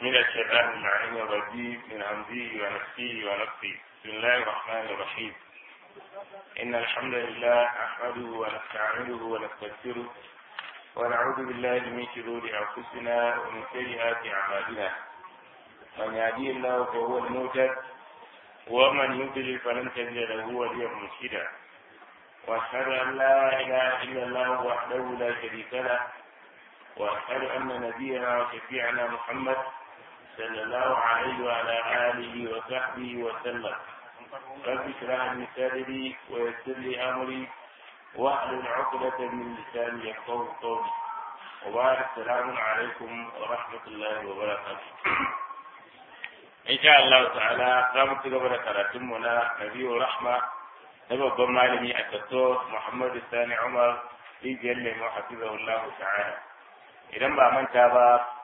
من الشيطان اللعين الرجيم من همزه ونفسه ونفسه بسم الله الرحمن الرحيم إن الحمد لله نحمده ونستعينه ونستغفره ونعوذ بالله من شرور أنفسنا ومن سيئات أعمالنا من يهدي الله فهو المهتد ومن يضلل فلن تجد له وليا مرشدا واشهد ان لا اله الا الله وحده لا شريك له واشهد ان نبينا وشفيعنا محمد صلى الله عليه وعلى اله وصحبه وسلم رب اشرح لي صدري ويسر لي امري واحلل عقدة من لساني يفقهوا قولي وبعد السلام عليكم ورحمة الله وبركاته in sha Allah ta'ala za mu ci gaba da karatunmu na Nabiyu Rahma na babban malami a Dr. Muhammad Sani Umar rijiyar lemo hafizahullahu ta'ala idan ba manta ba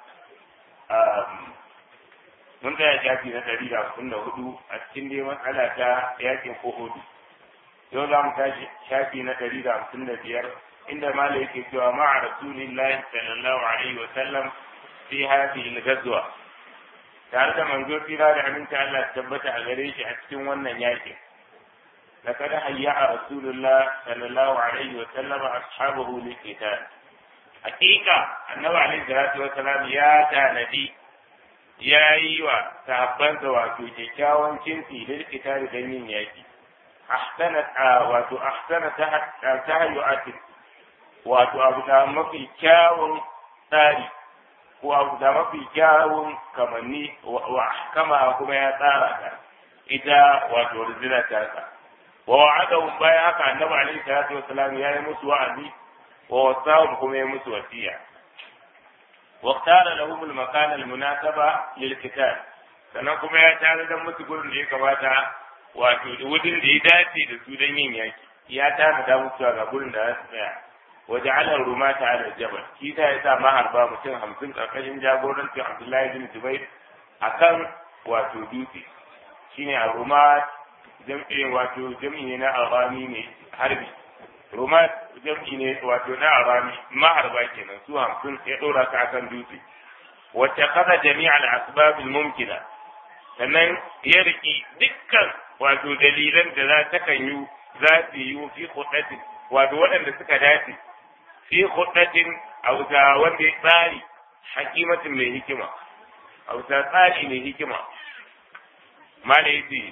mun tsaya shafi na ɗari da hamsin da hudu a cikin dai matsala ta yakin kohodu yau za mu tashi shafi na ɗari da hamsin da biyar inda malai yake cewa ma'a rasulillahi sallallahu alaihi wa sallam fi hadhihi al-ghazwa tare da manzo tsira da aminta Allah tabbata a gare shi a cikin wannan yakin لقد هيأ رسول الله صلى الله عليه وسلم أصحابه للقتال حقيقة النبي عليه الصلاة والسلام يا تانبي يا أيوة تهبنت واتو تكاون كنتي للقتال دمين ياكي أحسنت واتو أحسن تهيؤات واتو أبدا مفي كاون تاري ko abu da mafi kyawun kamanni wa kama kuma ya tsara ta ita wato rizina ta sa wa wa'adahum bayan haka annabi alaihi salatu wassalam ya yi musu wa'azi wa wasahum kuma ya musu wasiya wa ikhtara lahum al-makan al-munasaba lil qital sannan kuma ya tare da musu gurin da ya kamata wato wurin da ya dace da su don yin yaki ya tare da musu ga gurin da za su tsaya waje alar rumata ala jabal shi ta yasa maharba mutum hamsin karkashin jagorancin abdullahi bin zubair akan wato dutse shine a rumat jam'i wato jam'i ne na arami ne harbi rumat jam'i ne wato na arami maharba kenan su hamsin ya dora ka akan dutse wacce kada jami'al asbab mumkina sannan ya riki dukkan wato dalilan da za ta kan yi za su yi fi hudatin wato waɗanda suka dace fi khuddatin auta wanda ya tsari hakimatin mai hikima auta tsari mai hikima mala yace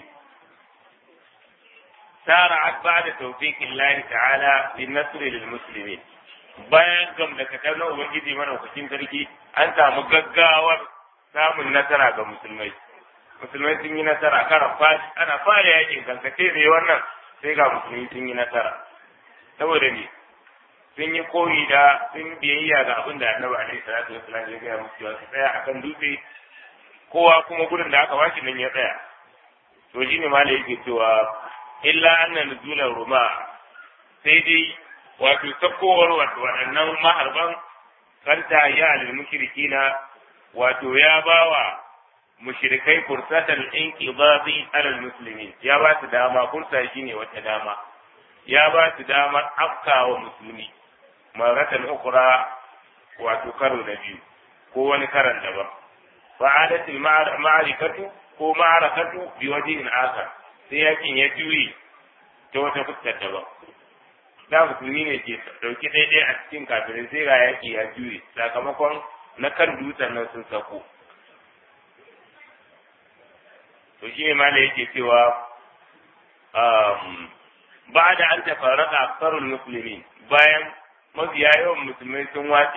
sara ba'da tawfiqin Allah ta'ala lin nasr lil muslimin bayan gam da ka na ubangiji madaukakin sarki an samu gaggawar samun nasara ga musulmai musulmai sun yi nasara kara fashi ana fara yakin kankace ne wannan sai ga musulmi sun yi nasara saboda ne sun yi koyi da sun biyayya ga abin da annabi alaihi salatu wasallam ya gaya musu cewa su tsaya akan dutse kowa kuma gurin da aka bashi nan ya tsaya to shi ne malai yake cewa illa anna nuzulan ruma sai dai wato sakowar wato waɗannan maharban kanta ya alil mushrikina wato ya bawa mushrikai fursatan inqidadi alal muslimin ya ba su dama fursa shine wata dama ya ba su damar afkawa musulmi maratan ukura wato karo na biyu ko wani karan daban fa'adat ma'arikatu ko ma'arakatu bi wajhin akhar sai yakin ya juyi ta wata fuskar daban da musulmi ne ke dauki daidai a cikin kafirai sai ga yaki ya juye sakamakon na kan dutsen nan sun sako to shi ne ma da yake cewa بعد أن تفرق أكثر المسلمين bayan mafiya yawan musulmai sun watse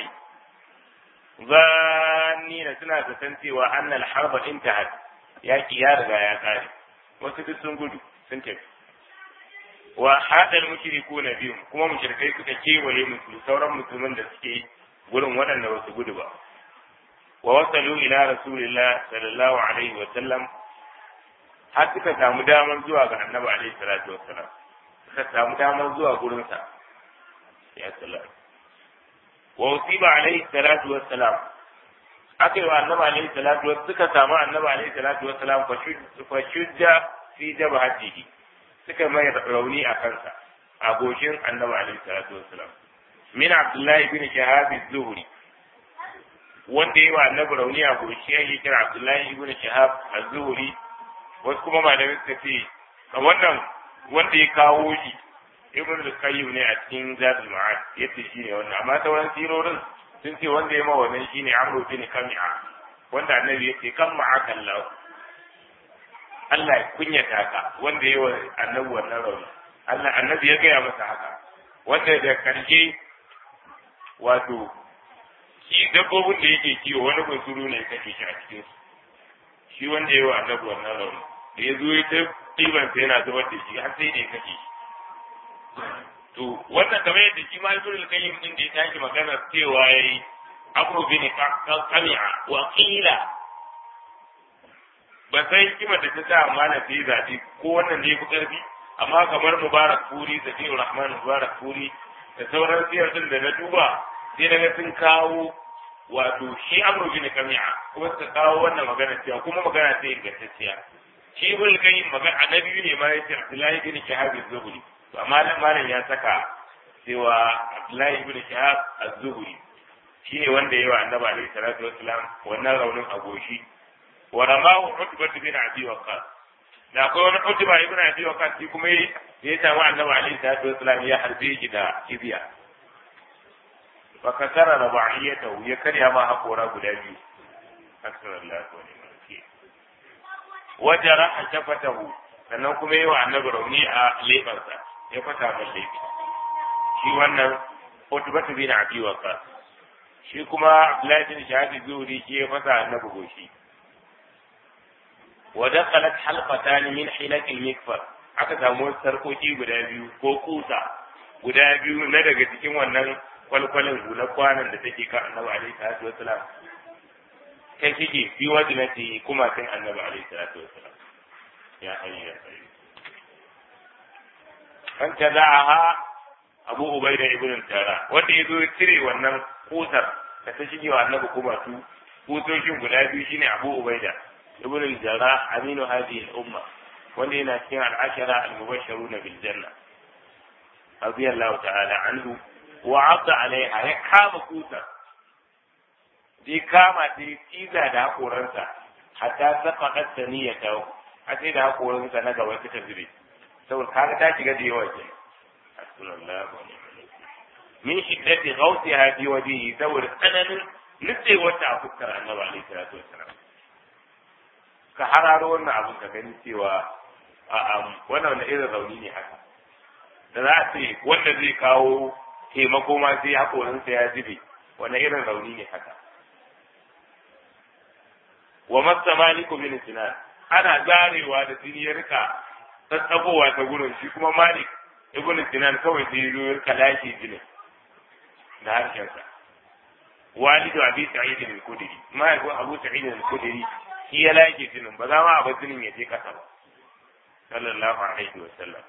zanni da suna zaton cewa annal harba intahat yaki ya riga ya kare wasu duk sun gudu sun tafi wa hadal mushriku na biyu kuma mushrikai suka kewaye musu sauran musulman da suke gurin waɗanda ba su gudu ba wa wasalu ila rasulillah sallallahu alaihi wa sallam har suka samu damar zuwa ga annabi alaihi salatu wassalam suka samu damar zuwa gurinsa ya salam wa usiba alaihi salatu wassalam aka yi wa annabi alaihi salatu wassalam suka samu annabi alaihi salatu wassalam fa shujja fi jabhatihi suka mai rauni a kansa a goshin annabi alaihi salatu wassalam min abdullahi bin shahab az-zuhri wanda yi wa annabi rauni a goshi ya kira Abdullahi ibn Shahab az-Zuhri wasu kuma malamai suka ce a wannan wanda ya kawo shi ibn al-Qayyim ne a cikin Zadul Ma'ad yace shi ne wannan amma sauran sirorin sun ce wanda ya ma wannan shine Amr bin Kami'a wanda annabi yace kan ma'aka Allah Allah ya kunyata ka wanda ya wa annabi wannan rauni Allah annabi ya gaya masa haka wanda da karshe wato shi dabbobin da yake kiwo wani bunsuru ne kake shi a cikin su shi wanda ya wa annabi wannan rauni da ya zo ya ta ɗiban sa yana zubar da shi har sai da ya kashe shi to wannan kamar yadda shi ma ibn al-qayyim din da ya tashi magana cewa yayi amru bin qami'a wa qila ba sai hikima da ta sa amana sai zaɓi ko wannan ne ya fi ƙarfi amma kamar mubarak furi zakiru rahman mubarak furi da sauran siyar din da na duba sai daga sun kawo wato shi amru bin kami'a kuma suka kawo wannan magana cewa kuma magana sai ingantacciya shi ibn qayyim magana annabi ne ma yace abdullahi bin shahab az-zuhri to amma nan malam ya saka cewa abdullahi bin shahab az-zuhri shine wanda yayi wa annabi alaihi salatu wassalam wannan raunin agoshi wa ramahu utbah bin abi waqqas da akwai wani utbah ibn abi waqqas shi kuma ya samu annabi alaihi salatu wassalam ya harbe shi da kibiya fa kasara rabaiyatahu ya karya ma hakora guda biyu sallallahu alaihi wa jaraha shafatahu sannan kuma yi wa annabi rauni a leɓarsa ya fata mai laifi shi wannan utbatu bin abi waqas shi kuma abdullahi bin shahabi zuri shi ya fasa annabi goshi wa dakhalat halqatan min hilaq al-mikfar aka samu sarkoki guda biyu ko kusa guda biyu na daga cikin wannan kwalkwalin hular kwanan da take kan annabi alaihi salatu wassalam kai shige fi wajinati kuma kan annabi alaihi salatu wassalam ya hayya ya hayya an tada'aha abu ubaida ibn tara wanda yazo ya cire wannan kusar da ta shige wa annabi kuma su kusoshin guda biyu shine abu ubaida ibn al-jarrah aminu hadhihi al-umma wanda yana cikin al-ashara al-mubashshirun bil janna radiyallahu ta'ala anhu wa 'adda 'alayha ya kama kusar sai kama ta yi ciza da haƙoransa hatta saka ƙasa ya tawo a sai da haƙoransa na gaba suka zube saboda kaga ta shiga da yawa ke min shiddati ghawsiha fi wajhihi saboda tsananin nutsewar ta a fuskar annabi alaihi salatu wassalam ka hararo wannan abin ka gani cewa a wannan wani irin rauni ne haka da za a ce wanda zai kawo taimako ma sai haƙorinsa ya zube wani irin rauni ne haka wa masa maliku bin sinan ana zarewa da jini ya rika tsatsagowa ta gurin shi kuma malik ibn sinan kawai sai ya zo ya rika lashe jinin da harshensa walidu abi sa'id al-khudri mahaifin abu sa'id al-khudri shi ya lashe jinin ba za ma a bar jinin ya je kasa ba sallallahu alaihi wa sallam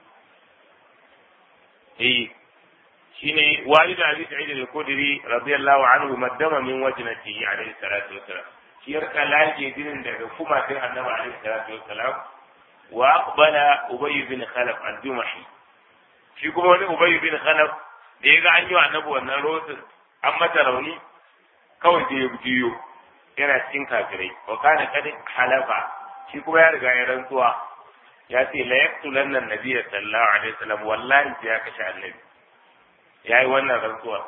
eh shine walidu abi sa'id al-khudri radiyallahu anhu maddama min wajnatihi alaihi salatu wa salam shi ya rika lashe jinin daga kumatin annabi alaihi salatu wa salam wa aqbala ubay bin khalaf al-jumahi shi kuma wani ubay bin khalaf da ya ga an yi wa annabi wannan rotin an mata rauni kawai sai ya juyo yana cikin kafirai wa kana kad halafa shi kuma ya riga ya rantsuwa ya ce la yaqtulanna an-nabiy sallallahu alaihi wasallam wallahi sai ya kashe annabi yayi wannan rantsuwa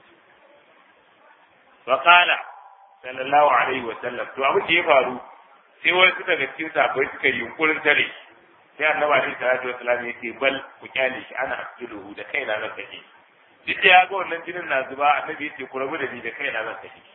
wa qala sallallahu alaihi wasallam to abin da ya faru sai wani suka ga cikin sabai suka yi yunkurin tare sai annabi alaihi salatu wasallam ya ce bal ku kyale shi ana asuluhu da kaina na kashe duk da ya ga wannan jinin na zuba annabi ya ce ku rabu da ni da kaina na kashe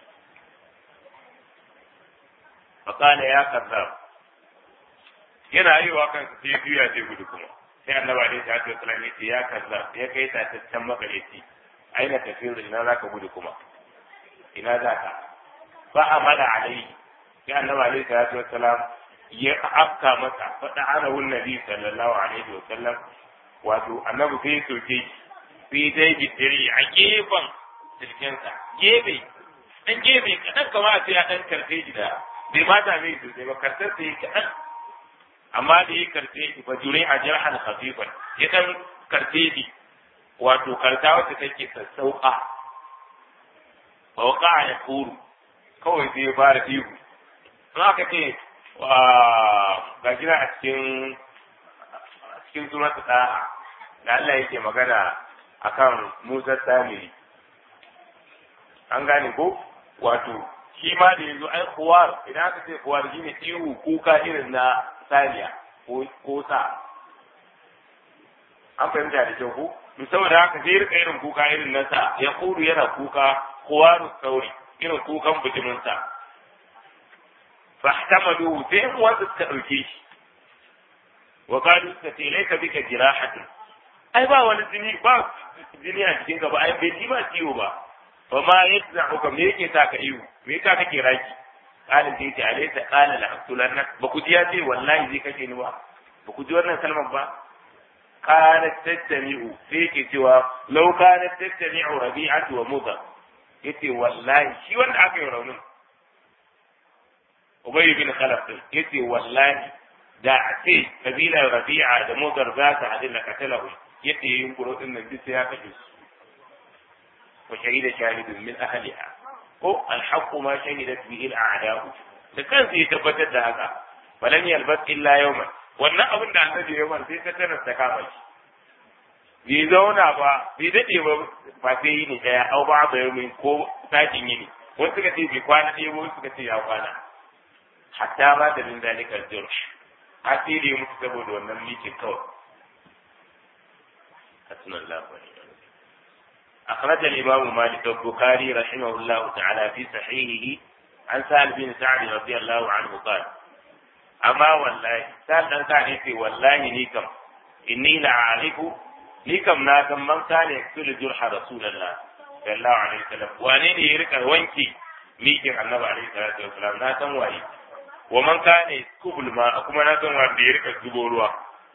فقال يا كذاب yana yi wa kansa sai juya sai gudu kuma sai annabi alaihi salatu wasallam ya ce ya kazzab ya kai ta tattan makareci aina tafiyar ina zaka gudu kuma ina zaka fa amala alaihi sai annabi alaihi salatu wasallam ya afka masa faɗa ana wun nabi sallallahu alaihi wasallam wato annabi sai ya soke shi sai dai gidiri a gefen jirginsa gefe dan gefe kaɗan kamar sai ya ɗan karfe shi da bai ma dame shi sosai ba kartar sai kaɗan amma da ya karfe shi fa jure a jarhan khafifan ya dan karfe shi wato karta wacce take sassauka fa waqa ya kuru kawai sai ya fara ihu in aka ce ga gina a cikin cikin suratu ɗaha da Allah yake magana akan Musa Samiri an gane ko wato shi ma da yanzu ai kuwar idan aka ce kuwar shine ihu kuka irin na saniya ko sa an fahimta da kyau ko to saboda haka sai rika irin kuka irin na sa ya kudu yana kuka kuwaru sauri irin kukan bijimin sa fahtamalu sai in wanda suka dauke shi wa qalu suka ce laika bika jirahatun ai ba wani jini ba jini a cikin ka ba ai bai ji ba ciwo ba fa ma yadza'uka me yake sa ka iyo me yasa kake raki qala zai ce alaysa qala la aqtulanna ba ku ji ya ce wallahi zai kashe ni ba ba ku ji wannan kalmar ba kanat tattami'u sai yake cewa law kanat tattami'u rabi'atu wa mudar yace wallahi shi wanda aka yi raunin Ubay bin Khalaf yace wallahi da a ce kabilar Rabi'a da Mudar za ta hadin da katalahu yadda yayin kuro din nan duk sai ya kashe su wa shahida shahidun min ahliha ko alhaq ma shahidat bihi al'a'da'u da kansa ya tabbatar da haka balan yalbas illa yawman wannan abin da annabi ya bar sai ta tarar ta kama shi bai zauna ba bai dade ba ba sai yi ne daya au ba ba yau ko sakin yini wasu suka ce bai kwana ɗaya ba wasu suka ce ya kwana hatta ba da min zalikal jurh asiri mutu saboda wannan mikin kawai حسن الله ونعم أخرج الإمام مالك البخاري رحمه الله تعالى في صحيحه عن سهل بن سعد رضي الله عنه قال أما والله سهل بن سعد والله ليكم إني لأعرف ليكم ناكم من كان يقتل جرح رسول الله صلى الله عليه وسلم وأنني يرك وانكي ميكي النبي عليه الصلاة والسلام ناكم وعي ومن كان يسكب الماء كما ناكم وعي يرك الزبور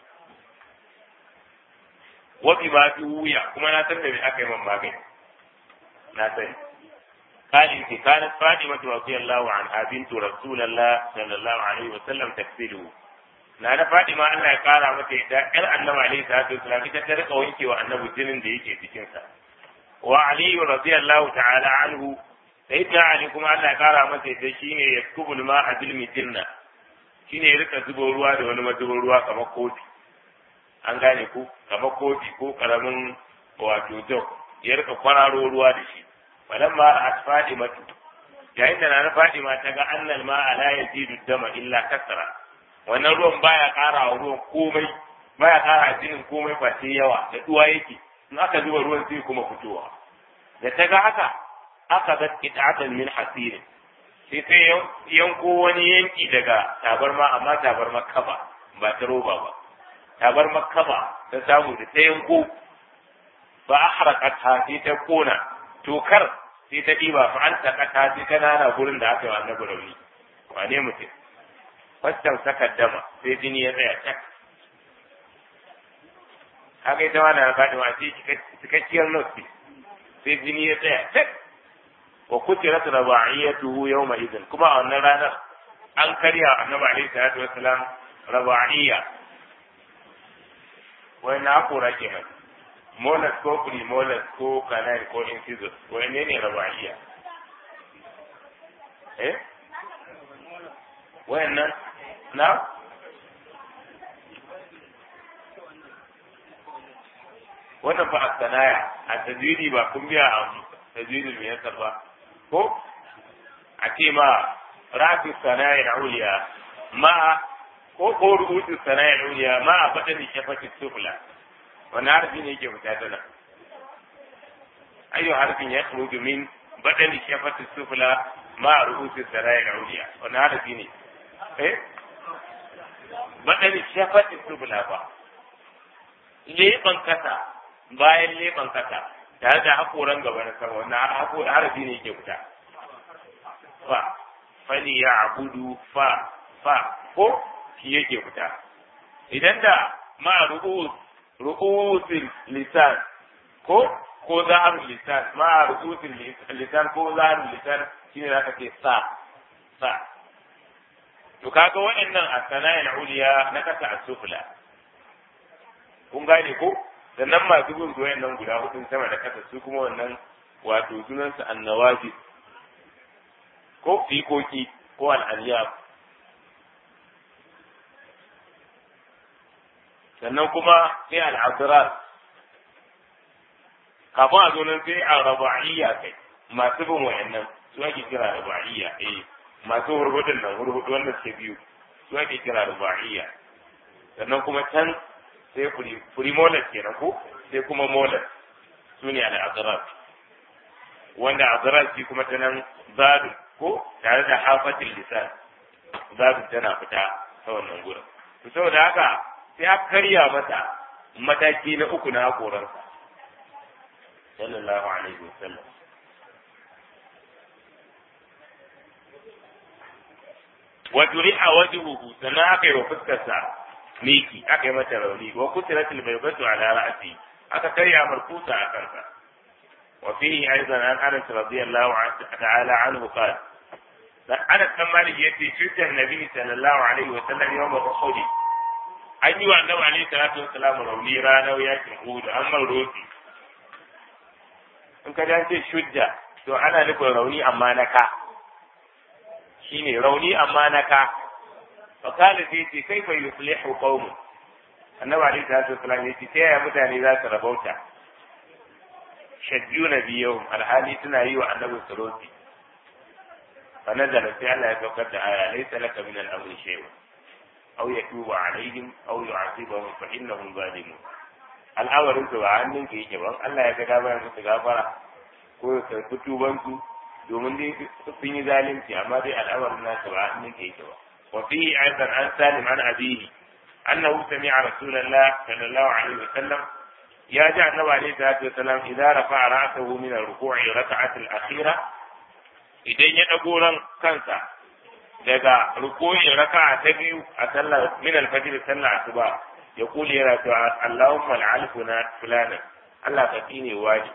wafi ma fi wuya kuma na san da me aka yi man magani na sani قال في كانت فاطمة رضي الله عنها بنت رسول الله صلى الله عليه وسلم تكفله na Fatima Allah ya kara mata ita ƴar annabi alaihi salatu wasallam ita ta rika wanke wa annabi jinin da yake cikin sa wa Ali radiyallahu ta'ala anhu sayyidina Ali kuma Allah ya kara mata ita shine yaskubul ma'a bil mitinna shine ya rika zubo ruwa da wani mazubo ruwa kamar kofi an gane ku kamar kofi ko karamin wato jok ya rika kwararo ruwa da shi falan ma a fadima yayin da na fadima ta ga annal ma la yazidu dama illa kasra wannan ruwan baya ƙara wa ruwan komai baya ƙara jinin komai ba sai yawa da duwa yake in aka zuba ruwan sai kuma fitowa da ta ga haka aka ga qita'atan min hasirin sai sai yanko wani yanki daga tabarma amma tabarma kaba ba ta roba ba tabar makaba ta samu da ta yanko ba a harakat ha sai ta kona tokar sai ta ɗiba fa an takata sai ta nana gurin da aka yi annabi rauni wane mutum fastan saka dama sai jini ya tsaya tak haka ita ma na faɗi ma sai cikakkiyar nasi sai jini ya tsaya tak wa kutirat raba'iyatuhu yawma idin kuma a wannan ranar an karya annabi alaihi salatu wassalam raba'iyya wai na kora kenan molas ko primolas ko canine ko incisor wai ne ne rabaiya eh wayannan na wannan fa asanaya a tajiri ba kun biya a tajiri mai yasa ba ko a ce ma rafi sanaya na uliya ma ko ko rubutu sana'ar uliya ma a faɗa da shafati sufla wani harfi ne yake fita ta nan ayyu harfin ya khruju min badal shafati sufla ma a rubutu sana'ar uliya wani harfi ne eh badal shafati sufla ba leban kasa bayan leban kasa tare da hakoran gaba na sama wannan harfi ne yake fita fa fali ya abudu fa fa ko shi yake fita idan da ma ru'usul lisan ko ko zaharul lisan ma ru'usul lisan ko zaharul lisan shine zaka ce sa sa to kaga waɗannan as-sana'il uliya na kasa as-sufla kun gane ko sannan masu bin wayannan guda hudun sama da kasa su kuma wannan wato sunansu annawaji ko fikoki ko al'aliyab sannan kuma sai al'adirar kafin a zo nan sai a raba'iyya kai masu bin wayannan su ake kira raba'iyya eh masu hurhudun nan hurhudu wanda suke biyu su ake kira raba'iyya sannan kuma can sai furi molas kenan ko sai kuma molas su ne al'adirar wanda adirar shi kuma ta nan zadu ko tare da hafatin lisan zadu tana fita ta wannan gurin to saboda haka sai aka karya mata mataki na uku na hakoransa sallallahu alaihi wasallam wa turi'a wajhuhu sannan aka yi wa fuskarsa miki aka yi mata rauni wa kusiratul baybatu ala ra'si aka karya markusa a kansa wa fihi aidan an anas radiyallahu ta'ala anhu qala Anas kan Malik yace cutar Nabi sallallahu alaihi wa sallam yawm Uhud an yi wa Annabi alaihi salatu wa salam rauni ranar yakin Uhud an man rofi in ka dace shujja to ana nufin rauni amma na ka shine rauni amma na ka fa kana sai ce kai fa yuflihu qaumun Annabi alaihi salatu wa salam yace ta yaya mutane za su rabauta shajjuna biyahum alhali suna yi wa Annabi suruti فنزل في الله يتوكل آية ليس لك من الأمر شيء أو يتوب عليهم أو يعذبهم فإنهم ظالمون al'amarin su ba hannun ka yake ba Allah ya ga dama ya musu gafara ko ya karɓi tubansu domin dai sun yi zalunci amma dai al'amarin nasu ba hannun ka yake ba wa fihi aidan an salim an abihi annahu sami'a rasulullah sallallahu alaihi wa sallam ya ji annabi alaihi salatu wa sallam idza rafa'a ra'sahu min ar-ruku'i raka'at al-akhirah idan ya ɗago ran kansa daga rukunin raka'a ta biyu a sallar min alfajr sallar asuba ya kule yana cewa Allahumma al'al fulana Allah ka tsine wani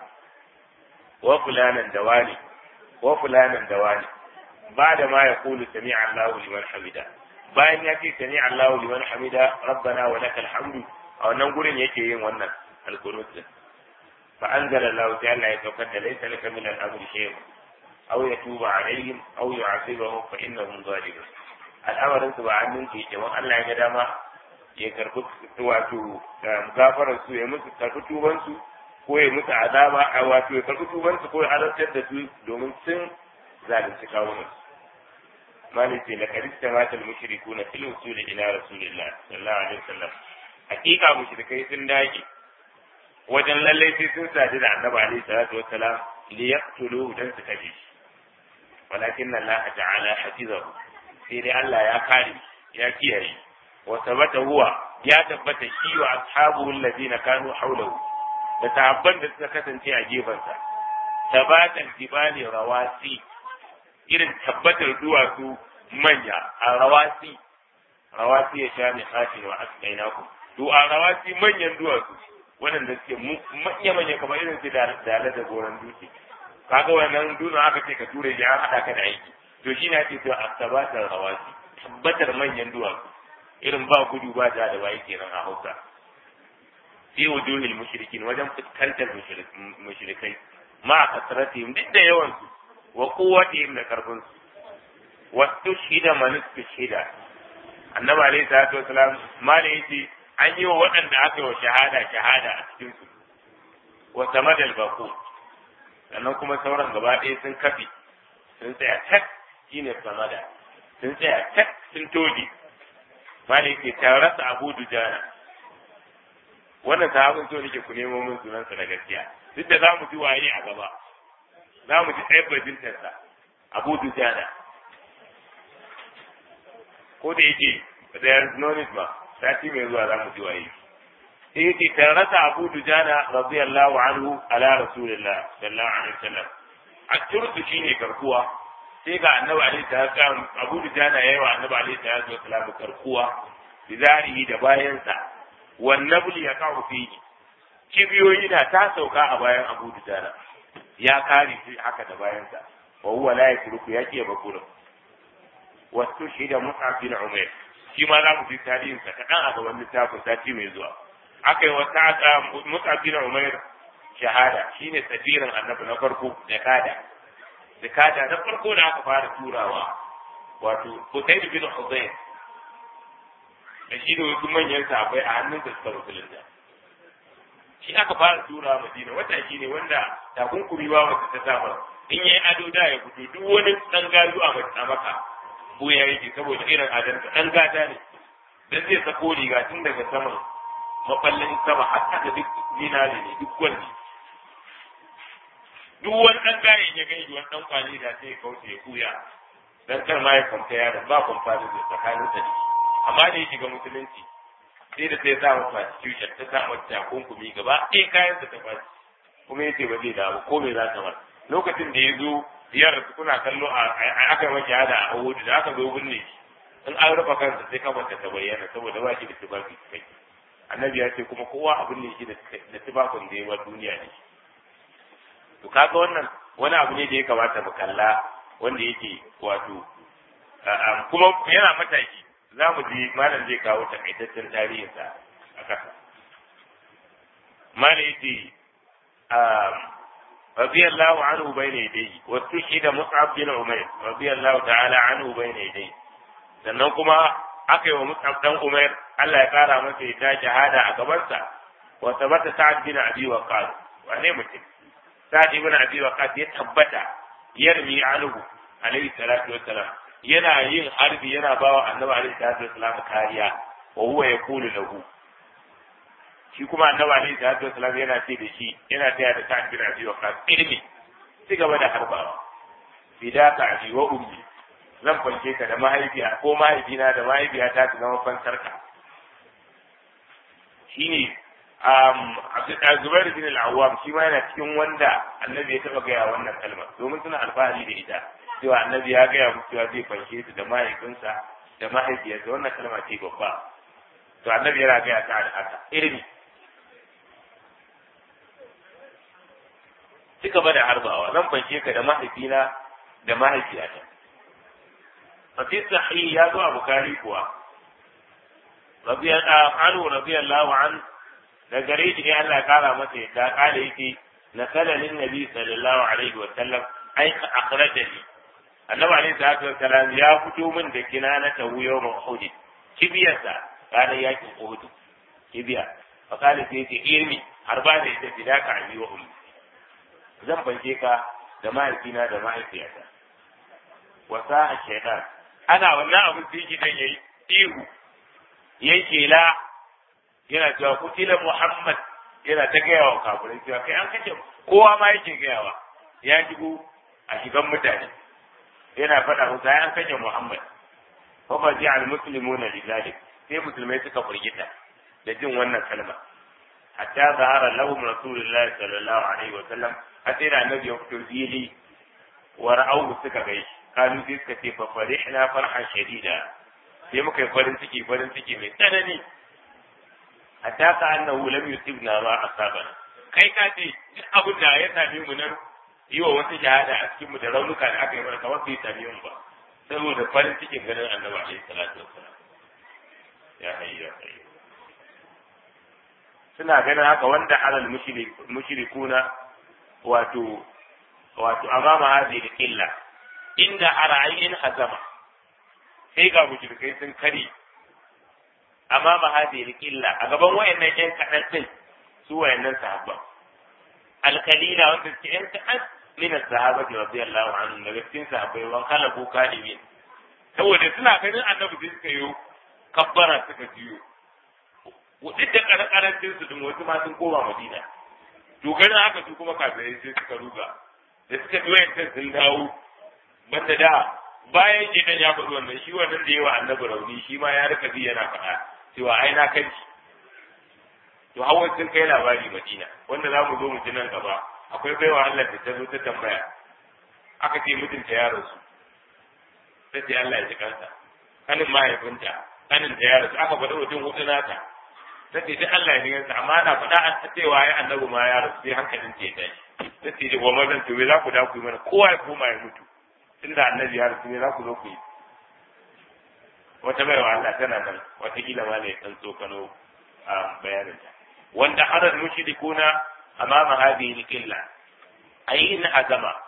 wa fulanan da wani wa fulanan da wani ba da ma ya kulu sami Allahu liman hamida bayan ya ce sami Allahu liman hamida rabbana wa lakal hamdu a wannan gurin yake yin wannan alqunut fa anzala Allah ta'ala ya saukar da laysa laka min al-amri shay'un أو يتوب عليهم أو يعذبهم فإنهم ظالمون al'amarin su ba hannun ke ke wani Allah ya ga dama ya karbi wato gafarar su ya musu karbi tuban su ko ya musu azaba a wato ya karbi tuban su ko ya halartar da su domin sun zalunci kawunan su malik ce laqad istamata al-mushrikuna fil usul ila rasulillah sallallahu alaihi wasallam hakika mushrikai sun dage wajen lallai sai sun sadu da annabi alaihi salatu wassalam liyaqtuluhu dan su kashe shi ولكن الله تعالى حفظه sai dai Allah ya kare ya kiyaye wa sabata huwa ya tabbata shi wa ashabuhu alladhina kanu hawlahu da sahabban da suka kasance a gefansa tabatan jibali rawasi irin tabbatar duwatsu manya a rawasi rawasi ya sha mai kafin wa asqainakum to a rawasi manyan duwatsu waɗanda suke manya manya kamar irin su da da goran dutse kaga wannan dutsen aka ce ka ture shi an haɗa ka da aiki to shi na ce to asabatar rawasi tabbatar manyan duwatsu irin ba gudu ba da da bai kenan a Hausa fi wujuhil mushrikin wajen fuskantar mushrikai ma kasratihim duk da yawan su wa quwwatihim da karfin su wa tushhida man tushhida annabi alayhi salatu wasalam mala yace an yi wa waɗanda aka yi wa shahada shahada a cikin su wa samadal baqut sannan kuma sauran gaba ɗaya sun kafi sun tsaya tak shine samada sun tsaya tak sun toge malai ke tarasa abu dujana wannan sahabin so nake ku nemo min sunansa na gaskiya duk da za mu ji waye a gaba za mu ji ɗaya bajintarsa abu dujana ko da yake there is no need ba sati mai zuwa za mu ji waye sai yake tarasa abu dujana radiyallahu anhu ala rasulillah sallallahu alaihi wasallam a turku shine karkuwa sai ga annabi alaihi salatu abu dujana yayi wa annabi alaihi salatu wasallam karkuwa bizarihi da bayansa wan nabli ya kawo fihi kibiyoyi na ta sauka a bayan abu dujana ya kare shi haka da bayansa wa huwa la yakruku ya ke bakurin wasu shi da mus'ab bin umair shi ma za mu ji tarihinsa kaɗan a gaban littafin sati mai zuwa aka yi wata Mus'ab bin Umair shahada shine safirin annabi na farko da kada zakata na farko da aka fara turawa wato Hussein bin Hussein da shi da wasu manyan sahabbai a hannun da suka musulunta shi aka fara tura Madina wata shi ne wanda takunkuri ba wata ta saba in yayi ado da ya fito duk wani dan gazu a maka ko ya yi saboda irin adansa dan gata ne dan zai sako riga tun daga saman mafallin sama har aka duk zinare ne duk wani duk wani dan gayen ya gani wani dan kwani da sai ya kauce ya kuya dan kar ma ya kwanta yaron ba kwamfa da tsakanin sa amma da ya shiga musulunci sai da sai sa masa constitution ta sa masa takunkumi gaba ɗaya kayan sa ta fashi kuma yace ba zai dawo ko me za ta masa lokacin da ya zo ziyarar su kuna kallo a aka yi shahada a Uhud da aka zo binne shi in an rufa kansa sai kafarta ta bayyana saboda ba shi da tufafi kai annabi ya ce kuma kowa abin ne shi da tufafin da ya bar duniya ne to kaga wannan wani abu ne da ya kamata mu kalla wanda yake wato kuma yana mataki za mu ji malam zai kawo takaitaccen tarihinsa a ƙasa malam yace رضي الله عنه بين يديه واستشهد مصعب بن عمير رضي الله تعالى عنه بين يديه sannan kuma aka yi wa Mus'ab dan Umar Allah ya kara masa ya shahada a gabansa wa tabbata Sa'ad bin Abi Waqqas wane mutum Sa'ad bin Abi Waqqas ya tabbata yarmi anhu alayhi salatu wassalam yana yin harbi yana bawa Annabi alayhi salatu wassalam kariya wa huwa yaqulu lahu shi kuma Annabi alayhi salatu wassalam yana ce da shi yana taya da Sa'ad bin Abi Waqqas ilmi ci gaba da harbawa bidaka abi wa ummi zan fanke ka da mahaifiya ko mahaifina da mahaifiyata su zama fansar ka shine um Zubair bin al-Awwam shi ma yana cikin wanda Annabi ya taba gaya wannan kalma domin suna alfahari da ita cewa Annabi ya gaya musu cewa zai fanshe su da mahaifinsa da mahaifiyarsa wannan kalma ce babba to Annabi yana gaya ta da haka ilimi ci gaba da harbawa zan fanshe ka da mahaifina da mahaifiyata ففي الصحيح يا أبو بكاري كوا رضي الله عنه رضي الله عنه لقريت لي أن قال متى قال يتي نسل للنبي صلى الله عليه وسلم أي أخرجني النبي عليه الصلاة والسلام يا فتو من دكنانة يوم أحد كبيرة قال يا أحد كبيرة فقال سيتي إرمي هربان إذا فداك عني وأمي zan fanke ka da mahaifina da mahaifiyata wasa a shaitan ana wannan abin da yake dan yayi ihu yayi kela yana cewa kutila muhammad yana ta gaya wa kafirai cewa kai an kace kowa ma yake gayawa ya shigo a shigan mutane yana faɗa musu an kace muhammad fa fa ji al muslimuna lidalik sai musulmai suka furgita da jin wannan kalma hatta zahara lahum rasulullahi sallallahu alaihi wa sallam hatta da annabi ya fito fili wa ra'awu suka gaishe kalu sai suka ce fa farihna farhan shadida sai muka yi farin ciki farin ciki mai tsanani hatta ka annahu lam yusibna ma asabana kai ka ce duk abin da ya same mu nan yi wa wasu shahada a cikin mu da raunuka da aka yi mana kamar bai same mu ba saboda farin cikin ganin annabi alaihi salatu wassalam ya hayyu ya hayyu suna ganin haka wanda alal mushrikuna wato wato amama hadhihi illa inda a ra'ayin hazama sai ga mushrikai sun kare amma ba hadhihi illa a gaban wayannan yan kadan din su wayannan sahabba alkalila wanda suke yan kadan min as-sahabati radiyallahu anhum daga cikin sahabbai wan khalaqu kalimin saboda suna ganin annabi sai suka yi kabbara suka jiyo duk da karancin su din wasu ma sun koma madina to ganin haka su kuma kafirai sai suka ruga da suka ji wayancan sun dawo banda da bayan gidan ya faɗi wannan shi wannan da yawa annabi rauni shi ma ya rika bi yana faɗa cewa ai na kanci to hawan sun kai labari madina wanda za mu zo mu ji nan gaba akwai baiwa Allah da ta zo ta tambaya aka ce mutunta yaron su sai ce Allah ya ji kansa kanin mahaifinta kanin ta yaron su aka faɗi mutum hudu nata ta ce duk Allah ya ji kansa amma na faɗa an cewa ya annabi ma yaron sai hankalin ta ya tashi ta ce wa mazan to za ku da ku yi mana kowa ya koma ya mutu tunda annabi ya rasu ne za ku zo ku yi wata baiwa Allah tana nan watakila ma ne ɗan tsokano a bayaninta wanda harar mushrikuna amama hadhihi al-qilla ay in azama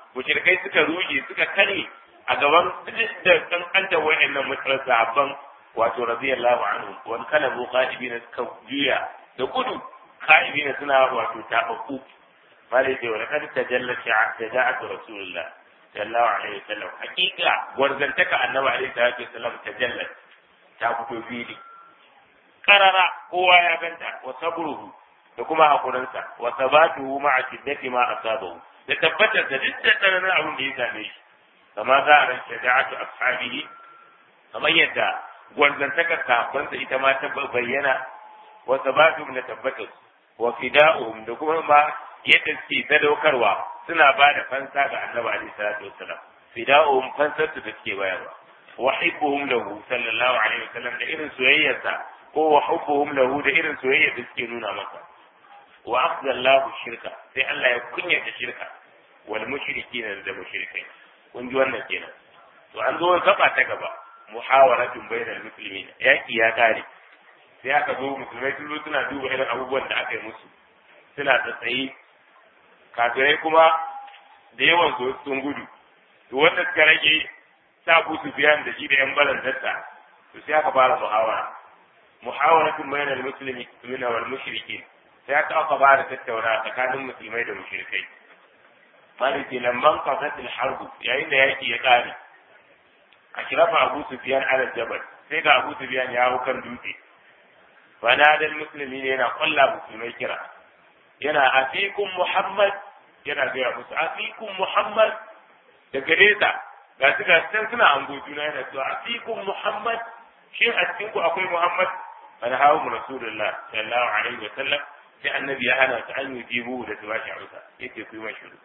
mushrikai suka ruje suka kare a gaban da kankanta wayannan mutanen sahabban wato radiyallahu anhu wani kalabu qa'ibina suka juya da gudu qa'ibina suna wato tababbu malai ce wani kad tajalla shaja'atu rasulullah sallallahu alaihi wasallam hakika gwarzantaka annabi alaihi salatu wasallam tajalla ta fito fili karara kowa ya ganta wa sabruhu da kuma hakurinsa wa sabatuhu ma'a shiddati ma asabahu da tabbatar da duk da tsananin abin da ya same shi kama za a ran shaja'atu ashabihi kamar yadda gwarzantakar sahabbansa ita ma ta bayyana wa sabatuhum da tabbatar wa fida'uhum da kuma ma yadda suke sadaukarwa suna ba da fansa ga annabi alaihi salatu wassalam fida'uhum fansar su da suke bayarwa wa hibbuhum lahu sallallahu alaihi wasallam da irin soyayyarsa ko wa hubbuhum lahu da irin soyayyar da suke nuna masa wa afdallahu shirka sai Allah ya kunyata shirka wal mushrikin da mushrikai kun ji wannan kenan to an zo gaba ta gaba muhawaratun bainal muslimin yaki ya kare sai aka zo musulmai sun zo suna duba irin abubuwan da aka yi musu suna tsaye kafirai kuma da yawan su sun gudu to wanda suka rage sa ku su biyan da shi da yan balantarsa to sai aka fara muhawara muhawaratun bainal muslimin wal mushrikin sai aka aka fara tattauna tsakanin musulmai da mushrikai maliki lamman qasatil harbu yayin da yaki ya kare ashrafa abu sufyan ala jabal sai ga abu sufyan ya hau kan dutse fanada musulmi ne yana kwalla musulmai kira yana afikum muhammad yana gaya musu afikum muhammad da gare ta ga su ga can suna ango juna yana cewa afikum muhammad shin a cikin ku akwai muhammad an hawo mu rasulullah sallallahu alaihi wa sallam sai annabi ya hana su an yi jibu da su bashi amsa yake ku yi mai shiru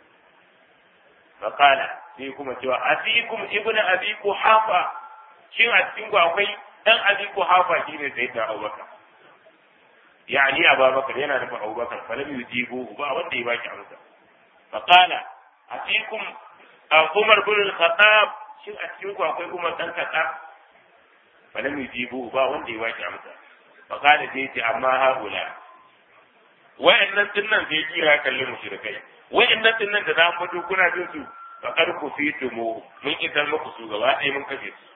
faqala sai kuma cewa afikum ibnu abi kuhafa shin a cikin ku akwai dan abi kuhafa shine sayyidina abubakar يعني أبا بكر ينا نفع أبو بكر فلم يجيبوه با وده يباكي عمسا فقال أفيكم عمر بن الخطاب شو أتيوكم أقول عمر بن الخطاب فلم يجيبوه با وده يباكي عمسا فقال سيتي أما هؤلاء wa'annan dinnan sai kira kallon mushrikai wa'annan dinnan da za mu kuna jin su faqad kufitum mun kitar muku su gaba ɗaya mun kashe su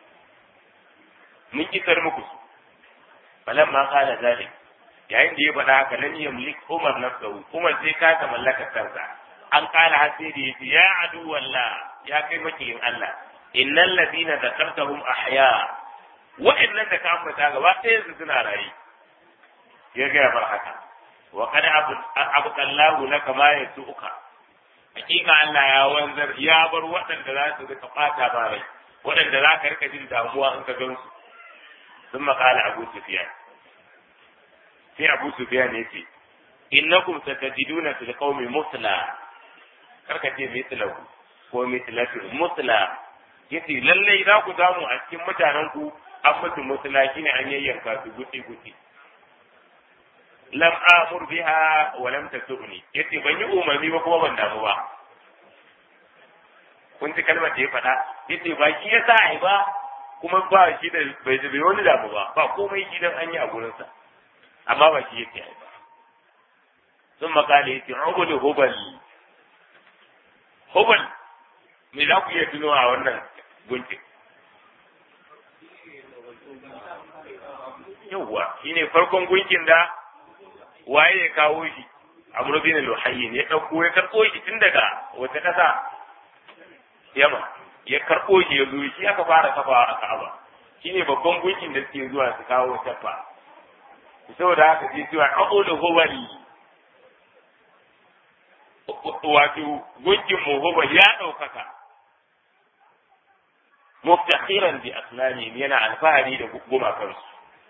mun kitar muku su falamma qala zalik yayin da ya faɗa haka lam yamlik Umar nafsahu Umar sai ka ta mallaka kansa an kala hasiri yace ya adu walla ya kai makiyin Allah innal ladina zakartahum ahya wa'annan da ka ambata gaba ɗaya su suna rayi ya ga bar haka wa qad abqallahu laka ma yasuka hakika Allah ya wanzar ya bar waɗanda za su rika fata ba rai waɗanda za ka rika jin damuwa in ka gansu sun makala Abu Sufyan sai Abu Sufyan ya ce innakum satajiduna fil qaumi musla karka ce mislahu ko mislatu musla yace lalle za ku samu a cikin mutanen ku an mutu musla shine an yayyanka su guti guti lam amur biha wa lam tasubni yace ban yi umarni ba kuma ban damu ba kun ji kalmar da ya faɗa yace ba shi yasa ai ba kuma ba shi da bai bai wani damu ba ba komai gidan an yi a gurinsa amma ba shi yake ai ba sun makale yace ubul hubal hubal me za ku iya tuno a wannan gunkin yawwa shine farkon gunkin da waye ya kawo shi amr bin luhayyin ya dauko ya karbo shi tun daga wata kasa yama ya karbo shi ya zo shi aka fara kafa a Ka'aba shine babban gunkin da suke zuwa su kawo tafa saboda haka sai cewa aqulu huwali wato gunkin mu huwa ya daukaka muftakhiran bi asnani yana alfahari da gumakansu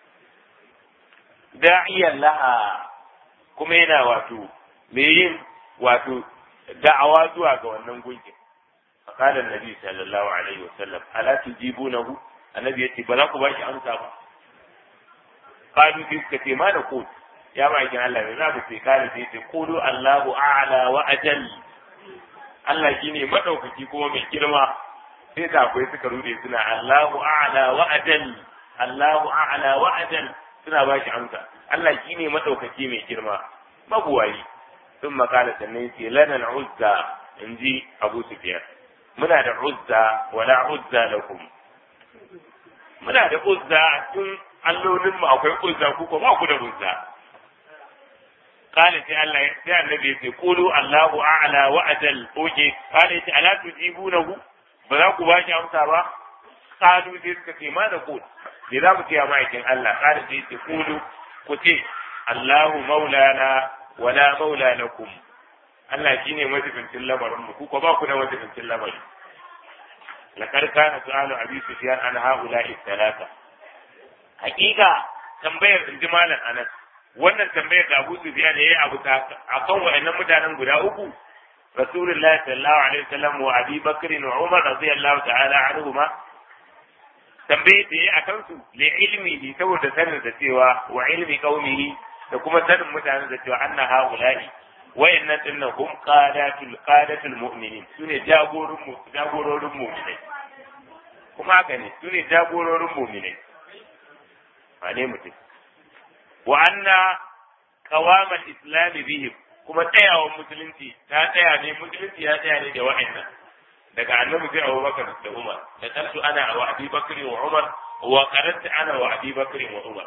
da'iyan laha kuma yana wato me yin wato da'awa zuwa ga wannan gunkin faqala annabi sallallahu alaihi wasallam ala tujibunahu annabi yace ba za ku bashi amsa ba qalu bi suka ce ma da ku ya ba kin Allah ne za ku ce kare sai ce qulu Allahu a'la wa ajal Allah shine madaukaki kuma mai girma sai da akwai suka rude suna Allahu a'la wa ajal Allahu a'la wa ajal suna ba shi amsa Allah shi ne maɗaukaki mai girma mabuwayi sun makala sannan ce lana uzza in ji abu sufyan muna da uzza wala uzza lakum muna da uzza tun allolin mu akwai uzza ku ko ba ku da uzza قال سي الله سي النبي يقول قولوا الله اعلى واجل اوكي قال يتي الا تجيبونه بذا ku bashi amsa ba qalu sai suka ce ma da ku me za mu ce ma aikin Allah qala sai ce qulu ku ce Allahu maulana wala maula lakum Allah shine majibincin lamarin mu ku ko ba ku da majibincin lamarin laqad kana su'alu abi sufyan an haula'i thalatha hakika tambayar inji malam Anas wannan tambayar da Abu Sufyan yayi abu ta akan wayannan mutanen guda uku Rasulullah sallallahu alaihi wasallam wa Abi Bakr wa Umar radiyallahu ta'ala anhuma tambayar da yayi akan su li ilmihi saboda sanin da cewa wa ilmi qaumihi da kuma sanin mutanen da cewa anna haula'i wayannan dinnan hum qadatul qadatul mu'minin sune jagororin mu jagororin mu'minai kuma haka ne sune jagororin mu'minai ba ne mutum wa anna qawamal islam bihim kuma tsayawan musulunci ta tsaya ne musulunci ya tsaya ne da wa'annan daga annabi sai Abu Bakar da Umar da karsu ana wa Abi Bakr wa Umar wa qaranta ana wa Abi Bakr wa Umar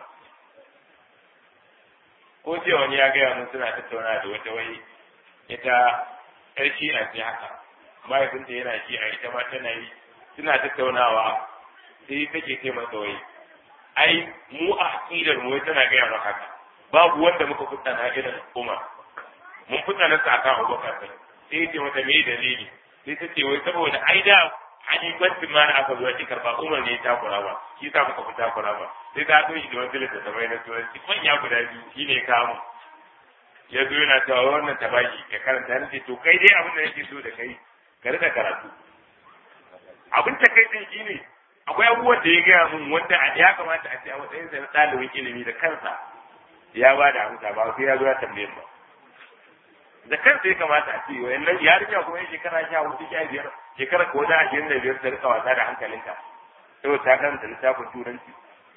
ko ce wani ya gaya mun suna tattauna da wata wai ita yar shi'a ce haka mahaifinta yana shi'a ita ma tana yi suna tattaunawa sai take ce masa wai ai mu a aqidar mu tana gaya maka haka babu wanda muka fita na irin Umar mun fita na saka Abubakar sai sai ce mata me dalili sai ta ce wai saboda ai da halifancin ma da aka zo ya karba Umar ne ta kura ba shi sa muka fita kura ba sai ta so shi da wani da tabai na turanci manya guda biyu shi ne kamun ya zo yana cewa wannan tabaki ya karanta ni to kai dai abin da yake so da kai ka rika karatu abin ta kai din shine akwai abubuwan da ya gaya mun wanda ya kamata a ce a matsayin sa na ɗalibin ilimi da kansa ya ba da amsa ba sai ya zo ya tambaye ba da kansa ya kamata a ce wayannan yarinya kuma ya shekara sha hudu sha biyar shekara ko da ashirin da biyar ta rika wasa da hankalinka saboda ta karanta littafin turanci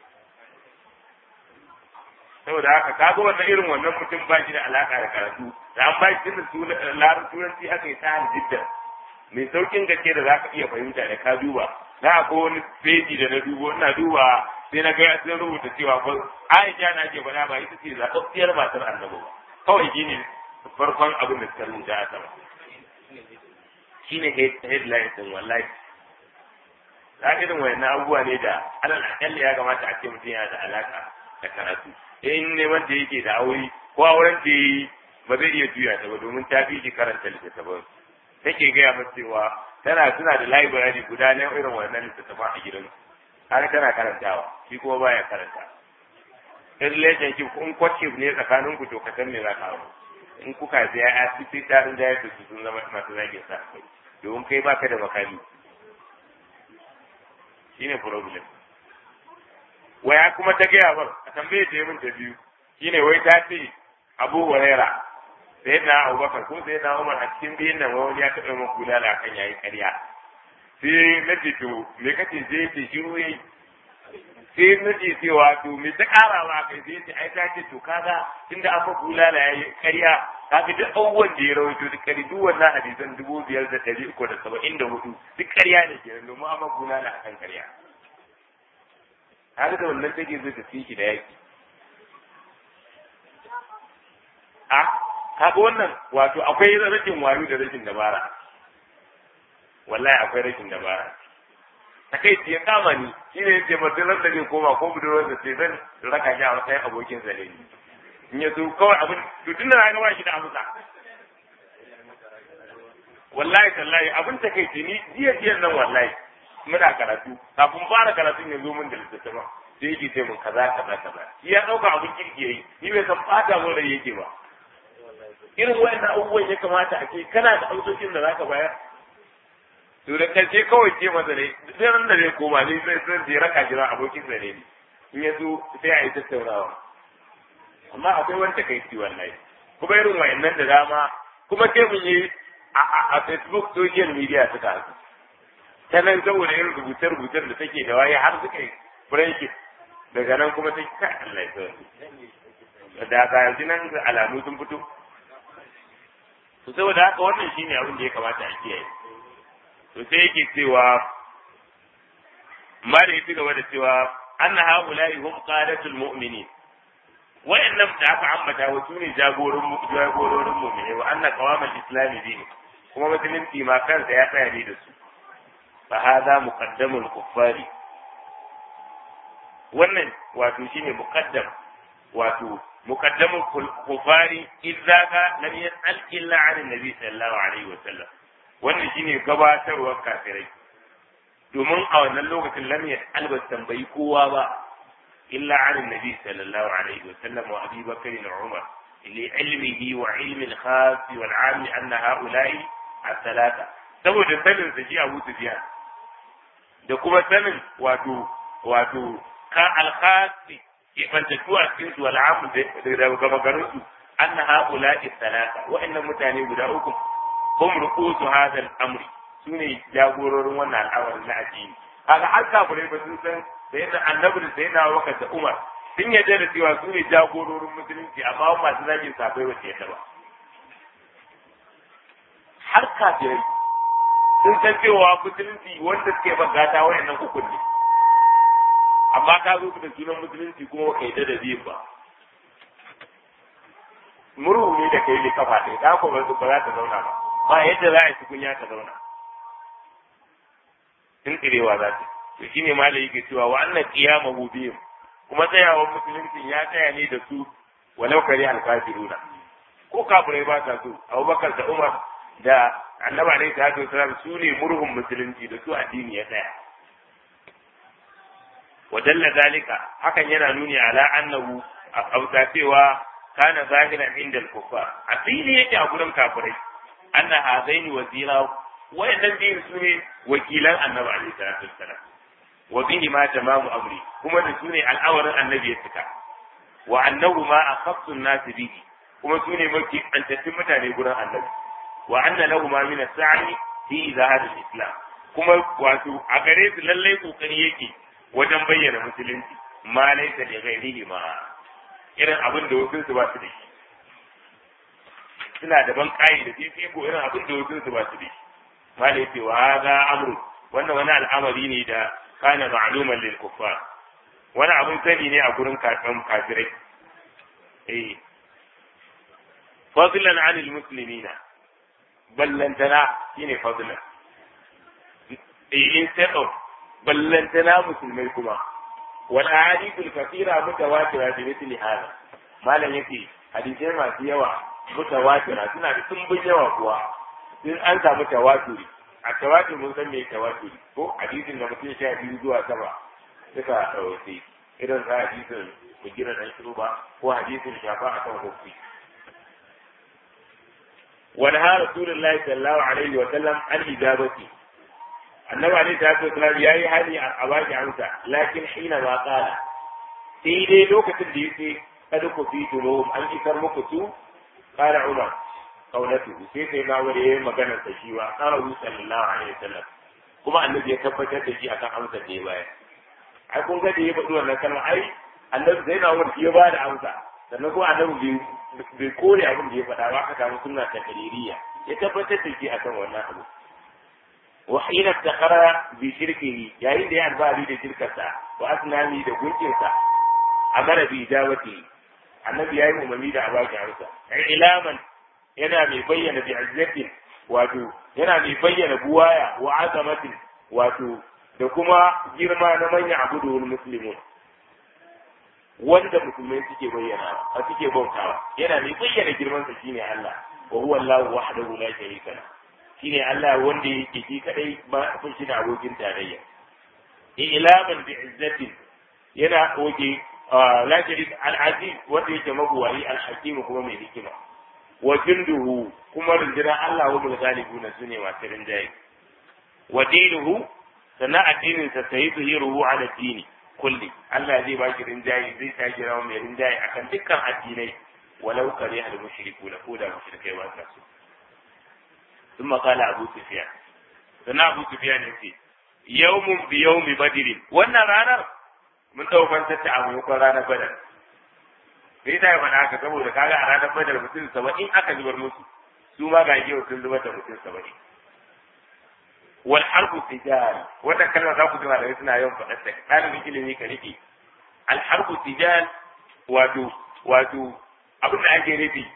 saboda haka ka ga wannan irin wannan mutum ba shi da alaka da karatu da an ba shi tunda larin turanci aka yi ta jiddan mai saukin gaske da za ka iya fahimta da ka duba na akwai wani feji da na dubo ina duba sai na ga sun rubuta cewa ko Aisha na ke faɗa ba ita ce zaɓaɓɓiyar matar annabi ba kawai shi ne farkon abin da suka rubuta a sama shi ne headline din wallahi za irin wayannan abubuwa ne da alal akalli ya kamata a ce mutum yana da alaka da karatu in neman da yake da aure ko auren da yi ba zai iya juya ta ba domin ta fi shi karanta littattafan take gaya masa cewa tana suna da library guda na irin wannan littattafan a gidan har tana karantawa shi kuma baya karanta in relationship in courtship ne tsakanin ku to ka san me za ka hawo in kuka sai ya sai tarin da ya su sun zama masu zagin sa kai domin kai baka da makami shine problem waya kuma ta gaya bar a tambaye ta yi min ta biyu shine wai ta ce abu huraira sai na abubakar ko sai na umar a cikin biyun nan wani ya taɓa min kula da kan yayi ƙarya sai na ce to me kace sai ce shiru yayi sai na ce cewa to me ta ƙara ma kai sai ce ai ta ce to kaga tunda an fa kula da yayi ƙarya kaga duk abubuwan da ya rawaito duk ƙari duk wannan hadisan dubu biyar da ɗari uku da saba'in da hudu duk ƙarya ne kenan domin an fa kula da akan ƙarya har da wannan take zo ta fi shi da yaki a kaga wannan wato akwai rashin wayo da rashin dabara wallahi akwai rashin dabara ta kai ya kama ni shi ne yace ba duk da zai koma ko budurwar da sai zan raka shi a matsayin abokin sa ne in ya so kawai abin to tun da na ba shi da amsa wallahi tallahi abin ta kai ni jiya jiyan nan wallahi muna karatu kafin fara karatun ya zo min da littattafa sai yake ce mun kaza kaza kaza shi ya dauka abin kirki yayi ni bai san fata mun rai yake ba irin wayannan abubuwan ya kamata a ce kana da amsoshin da zaka bayar to da karshe kawai ce masa ne sai ran da zai koma ne sai sai je raka jira abokin sa ne in ya zo sai a yi tattaunawa amma akwai wani takaici wallahi kuma irin wayannan da dama kuma sai mun yi a Facebook social media suka hasu ta nan saboda yin rubuce-rubucen da take da waye har suka yi breaking daga nan kuma sai ka Allah ya sauke da ka yanzu nan alamu sun fito to saboda haka wannan shine abin da ya kamata a kiyaye to sai yake cewa ma da ya gaba da cewa anna haula'i hum qadatul mu'minin wa'annan da aka ambata wa sune jagororin jagororin mu'mini wa anna qawamal islami din kuma musulunci ma kansa ya tsaya ne da su fa hadha muqaddamul kuffari wannan wato shine muqaddam wato muqaddamul kuffari idza ka lam yas'al illa 'an nabi sallallahu alaihi wa sallam wannan shine gabatarwar kafirai domin a wannan lokacin lam yas'al ba tambayi kowa ba illa 'an nabi sallallahu alaihi wa sallam wa abi bakr wa umar لعلمه وعلم الخاص والعام أن هؤلاء الثلاثة saboda sanin sa shi Abu Sufyan da kuma sanin wato wato ka alkhasi ke bantattu a cikin su al'amu da gaba garin su anna haula salasa wa'annan mutane guda uku hum ruqusu hadha al-amri sune jagororin wannan al'amarin na addini kaga har kafirai ba sun san sai da annabi da sai na Abubakar da Umar sun yarda da cewa su ne jagororin musulunci amma masu zagin safai ba su yarda ba har kafirai sun san cewa musulunci wanda suke bagata wayannan uku ne amma ka zo da sunan musulunci kuma kai da da biyu ba murhu ne da kai ne kafa ɗaya ta ko ba za ta zauna ba ba yadda za a yi tukunya ta zauna in tsirewa za ta to shine malai yake cewa wa annan qiyamahu bihim kuma tsayawar musulunci ya tsaya ne da su walau kare alkafiruna ko kafirai ba sa so abubakar da umar da annaba alaihi salatu wasalam su ne murhun musulunci da su addini ya tsaya wa dalla zalika hakan yana nuni ala annahu a kauta cewa kana zahiran inda al-kuffar a fili yake a gurin kafirai anna hadaini wazira wayannan biyun su ne wakilan annabi alaihi salatu wasalam wa bihi ma tamamu amri kuma da su ne al'awarin annabi ya cika wa annahu ma akhassu an-nas bihi kuma su ne mafi antattun mutane gurin annabi wa anna lahu ma min as-sa'i fi izahar al-islam kuma wato a gare su lallai kokari yake wajen bayyana musulunci ma laysa li ghairihi ma irin abin da wasu su ba su da shi suna da ban kai da fifiko irin abin da wasu su ba su da shi ma laysa wa hadha amru wannan wani al'amari ne da kana ma'luman lil kuffar wani abin sani ne a gurin kafin kafirai eh fadlan 'anil muslimina ballantana shine fadlan instead of ballantana musulmai kuma wal ahadithul kathira mutawatira bi mithli hada malam yake hadisai masu yawa mutawatira suna da tumbin yawa kuwa sun an samu tawaturi a tawatur mun san me tawaturi ko hadisin da mutum sha biyu zuwa sama suka ɗauke irin sa hadisin bugira dan shuba ko hadisin shafa akan hukunci ونهى رسول الله صلى الله عليه وسلم عن إجابته النبي عليه الصلاة والسلام يا هذه أباك عنك لكن حينما قال سيدي لوكة الديوتي قد كفيتموهم أن إكرمكتوا قال عمر قولته سيدي ما وليه مكان تشيوا قاله صلى الله عليه وسلم kuma annabi ya tabbatar da shi akan amsar da ya bayar ai kun ga da ya faɗi wannan kalma ai annabi zai na wani ya ba da amsa sannan kuma annabi bai kore abin da ya faɗa ba aka samu sunna ta kaririya ya tabbatar da shi akan wannan abu wa hina takhara bi shirkihi yayin da ya albari da shirkarsa wa asnami da gunkinsa amara bi ijabati annabi yayi umarni da abaki harsa ilaman yana mai bayyana bi izzatin wato yana mai bayyana buwaya wa azamatin wato da kuma girma na manyan abudu muslimun wanda musulmai suke bayyana a suke bautawa yana mai bayyana girman sa shine Allah wa huwa Allah wahdahu la sharika la shine Allah wanda yake shi kadai ba kun shi da abokin tarayya ilaman bi izzatin yana oke la sharika al aziz wanda yake mabuwayi al hakim kuma mai hikima wa junduhu kuma rundunar Allah wa mulgalibuna sune masu rinjaye wa dinuhu sannan addinin sa sayyiduhu ala dini kulli Allah zai baki rinjaye zai ta kira mai rinjaye akan dukkan addinai walau kare al mushriku la koda mushrikai ba ta so ثم قال أبو سفيان سنة أبو سفيان يقول يوم بيوم بدر وانا رانا من توفان تتعب يقول رانا بدر me yasa ya faɗa haka saboda kaga a ranar badar mutum saba'in aka zubar musu su ma ga yau sun zubar da mutum saba'in wal harbu tijal wannan kalma za ku ji malamai suna yawan faɗar ta ɗalibin ilimi ka rike al harbu tijal wato wato abin da ake nufi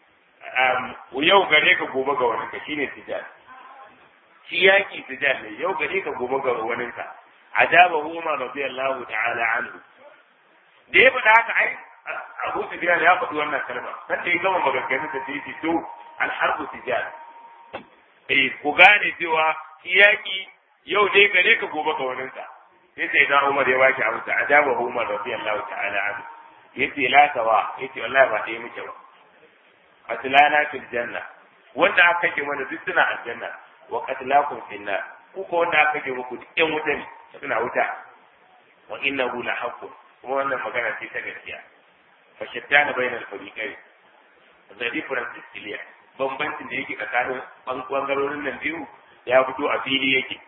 yau gare ka gobe ga wani ka shine tijal shi yaki tijal ne yau gare ka gobe ga wani ka ajaba Umar radiyallahu ta'ala anhu da ya faɗa haka ai Abu Sufyan ya faɗi wannan kalma sai da ya gama maganganun da sai to al harbu tijal eh ku gane cewa shi yaki yau dai gare ka gobe ga wani ka sai sai da Umar ya baki amsa ajaba Umar radiyallahu ta'ala anhu yace la sawa yace wallahi ba ɗaya muke ba qatlana fil janna wanda aka kake mana duk suna aljanna wa qatlakum fil nar ku ko wanda aka kake muku duk ƴan wuta ne suna wuta wa innahu la haqqun kuma wannan magana ce ta gaskiya fa shattana bainal fariqain the difference is clear bambancin da yake tsakanin bangarorin nan biyu ya fito a fili yake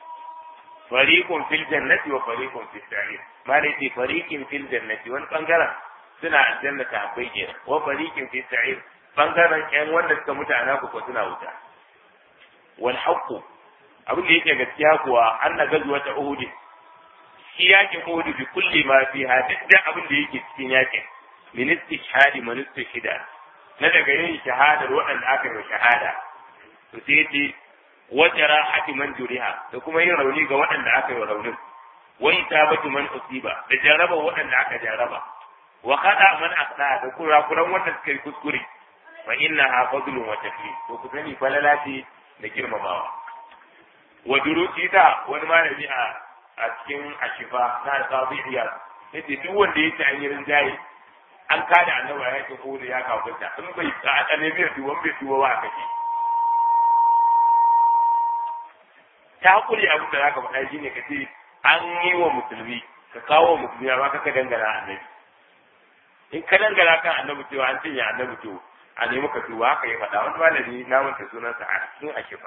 fariqun fil jannati wa fariqun fis sa'ir malai ce fariqin fil jannati wani bangaren suna aljanna ta akwai kenan wa fariqin fis sa'ir bangaren ƴan wanda suka mutu a naku ko suna wuta wal haqqu abin da yake gaskiya kuwa an na gazuwa ta uhud shi yakin uhud bi kulli ma fiha duk da abin da yake cikin yakin min istishhadi man istishhada na daga yin shahadar waɗanda aka yi shahada to sai ce wajara hati man juriha da kuma yin rauni ga waɗanda aka yi raunin wani tabatu man usiba da jaraba waɗanda aka jaraba wa kada man aqda da kurakuran wanda suka yi kuskure fa innaha fadlun wa taklim to ku sani falalati da girmamawa wa durusi ta wani malami a a cikin ashifa na alqadiyya yace duk wanda yake an yi rinjaye an kada annaba ya ce ko da ya kafirta in bai a tsane bai duwan bai duwa ba kace ta hakuri abin da zaka faɗa shine ka ce an yi wa musulmi ka kawo wa musulmi amma ka dangana annabi in ka dangana kan annabi cewa an cinye annabi to a nemi ka tuba haka ya faɗa wani malami na manta sunansa a cikin ashifa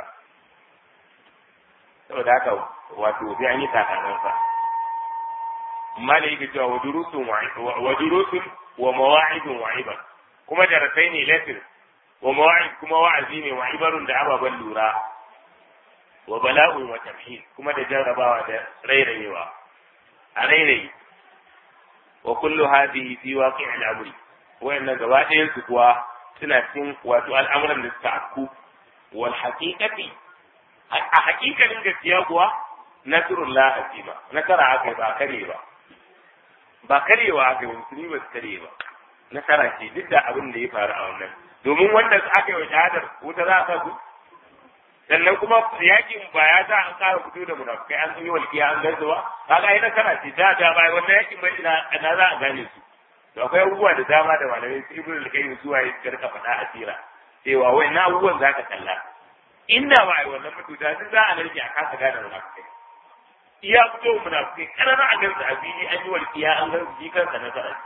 saboda haka wato sai an yi takasansa amma da yake cewa wa durusun wa durusun wa mawa'idun wa ibar kuma darasai ne lesson wa mawa'id kuma wa'azi ne wa ibarun da ababen lura wa bala'un wa tamhid kuma da jarrabawa da rairayewa a rairayi wa kullu hadhihi fi waqi' al-amri wayannan gaba ɗayan su kuwa suna cikin wato al'amuran da suka afku wal haqiqati a hakikalin gaskiya kuwa nasrullah azima nasara aka ba kare ba ba karewa aka musulmi ba su kare ba nasara ce duk da abin da ya faru a wannan domin wanda aka yi wa shahadar wuta za a sa su sannan kuma yakin ba ya sa an kara fito da munafukai an yi walƙiya an gaza ba kaga ai nasara ce da ta bai wannan yakin bai ina na za a gane su to akwai abubuwa da dama da malamai su ibnu al-qayyim su waye suka rika faɗa a tsira cewa wai na abubuwan zaka kalla inda ba ai wannan mututa duk za a narke a kasa gane munafukai iya fito munafukai karara a gansu a fili an yi walƙiya an gansu shi kansa nasara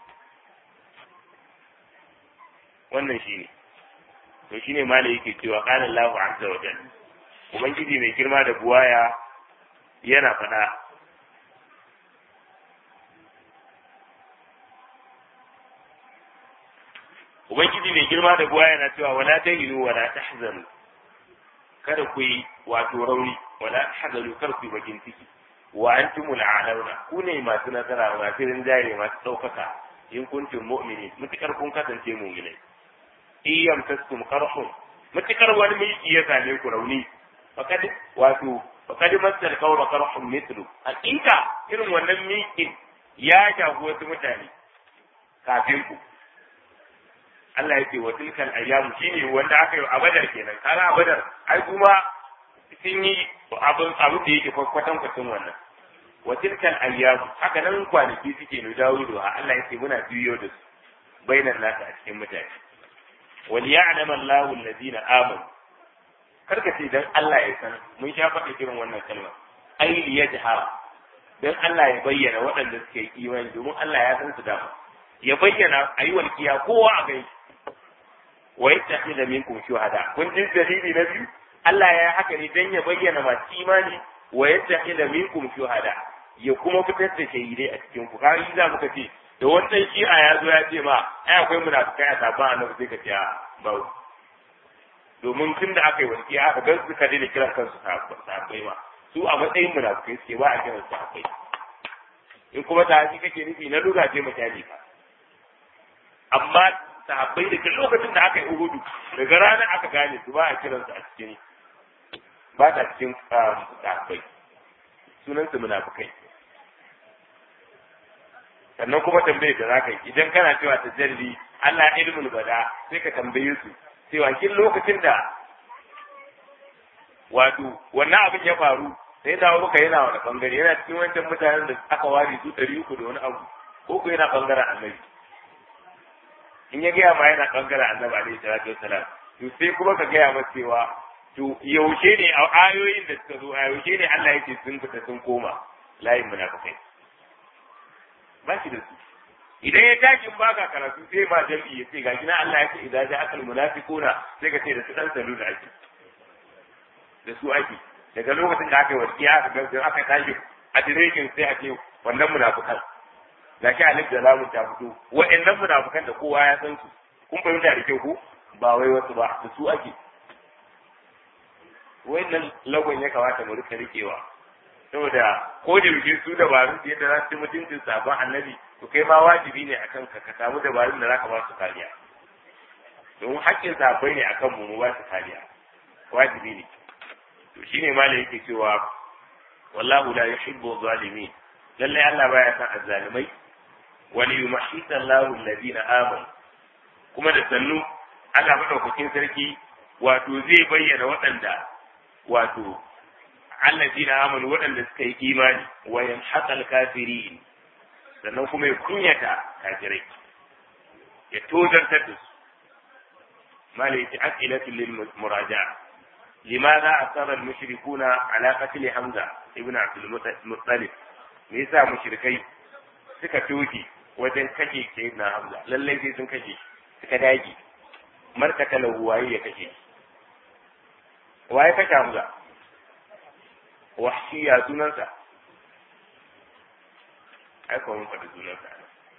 wannan shine to shine malai yake cewa qala Allahu azza wa jalla ubangiji mai girma da buwaya yana faɗa ubangiji mai girma da buwaya yana cewa wala tahinu wala tahzanu kada ku yi wato rauni wala tahzanu kar ku yi bakin ciki wa antumul a'launa ku ne masu nasara masu rinjaye masu ɗaukaka in kuntum mu'minin mutukar kun kasance mu'minai iyam taskum qarhun mutukar wani miki ya same ku rauni fakad wato fakad masal qawra qarhun mithlu hakika irin wannan mikin ya shafi wasu mutane kafin ku Allah yake wa tilkal ayyamu shine wanda aka yi a badar kenan kana a badar ai kuma sun yi abin abin da yake kwatan kwatan wannan wa tilkal ayyamu haka nan kwanaki suke nu dawo da Allah yake muna biyo da su bainan nasa a cikin mutane وليعلم الله الذين آمنوا karka ce dan Allah ya san mun sha faɗi irin wannan kalma ai li yajhara dan Allah ya bayyana waɗanda suke yi imani domin Allah ya san su dama ya bayyana ayi walkiya kowa a gai wa yattakhidha minkum shuhada kun ji dalili na biyu Allah ya haka ne dan ya bayyana masu imani wa yattakhidha minkum shuhada ya kuma fitar da shahidai a cikin ku kai za muka ce da wannan shi'a ya zo ya ce ma ai akwai munafikai a sabon annabi sai ka ce a ba domin tun da aka yi walƙiya aka gan suka daina kiran kansu sahabbai ma su a matsayin munafukai suke ba a kiran sahabbai in kuma sahabi kake nufi na lura je misali ka amma sahabbai da lokacin da aka yi uhudu daga ranar aka gane su ba a kiransu a cikin ba ta cikin sahabbai sunan su munafukai sannan kuma tambaye da zaka yi idan kana cewa ta jalli Allah ilmul bada sai ka tambaye su cewa kin lokacin da wato wannan abin ya faru sai dawo muka yana wani bangare yana cikin wancan mutanen da aka ware su ɗari uku da wani abu ko ko yana bangaren annabi in ya gaya ma yana bangaren annabi alaihi salatu wassalam to sai kuma ka gaya masa cewa to yaushe ne a ayoyin da suka zo a yaushe ne Allah yake sun fita sun koma layin munafikai ba shi da su idan ya tashi baka karatu sai ba jam'i ya ce gashi na Allah ya ce idan ja akal munafiquna sai ka ce da su dan salu da ake da su ake daga lokacin da aka yi wasiya aka ga aka tashi a direkin sai a ce wannan munafikan gashi alif da lamun ta fito wa'annan munafikan da kowa ya san su kun fahimta da kyau ko ba wai wasu ba da su ake wa'annan lagon ya kamata mu rika rikewa saboda ko da yake su dabarun da yadda za su ci mutuncin sabon annabi to kai ma wajibi ne akan ka ka samu dabarun da za ka ba su kariya domin haƙƙin sabai ne akan mu mu ba su kariya wajibi ne to shine ma da yake cewa wallahu la yuhibbu zalimin lallai Allah baya san azzalimai wal yumahhita Allahu alladhina amanu kuma da sannu Allah madaukakin sarki wato zai bayyana waɗanda wato allazina amanu waɗanda suka yi imani wa yamhaqal kafirin sannan kuma ya kunyata kafirai ya tozartar da su malai ta as'ilatu lil muraja'a limadha asara al mushrikuna ala qatl hamza ibn abdul muttalib me yasa mushrikai suka toki wajen kashe sayyidina hamza lallai sai sun kashe suka dage markata lahu waye ya kashe waye kashe hamza wahshi ya sunansa ai ko mun faɗi sunansa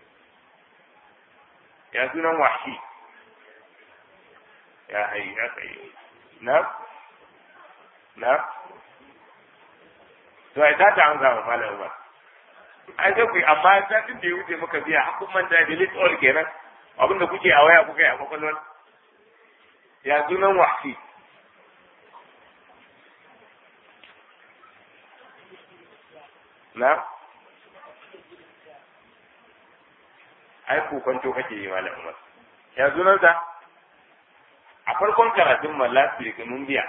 ya sunan wahshi ya hayi ya kai na na to ai ta an zama malam ba ai sai ku amma satin da ya wuce muka biya hakun manta delete all kenan abinda kuke a waya kuka yi a kwakwalwar ya sunan wahshi na ai kwanto kake yi malam Umar ya sunansa a farkon karatun ma last week mun biya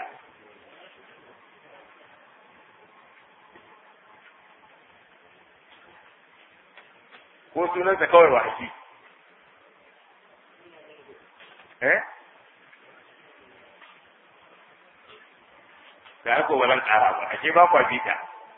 ko sunansa kawai wahashi eh ga ko ba zan kara ba ashe ba kwa bita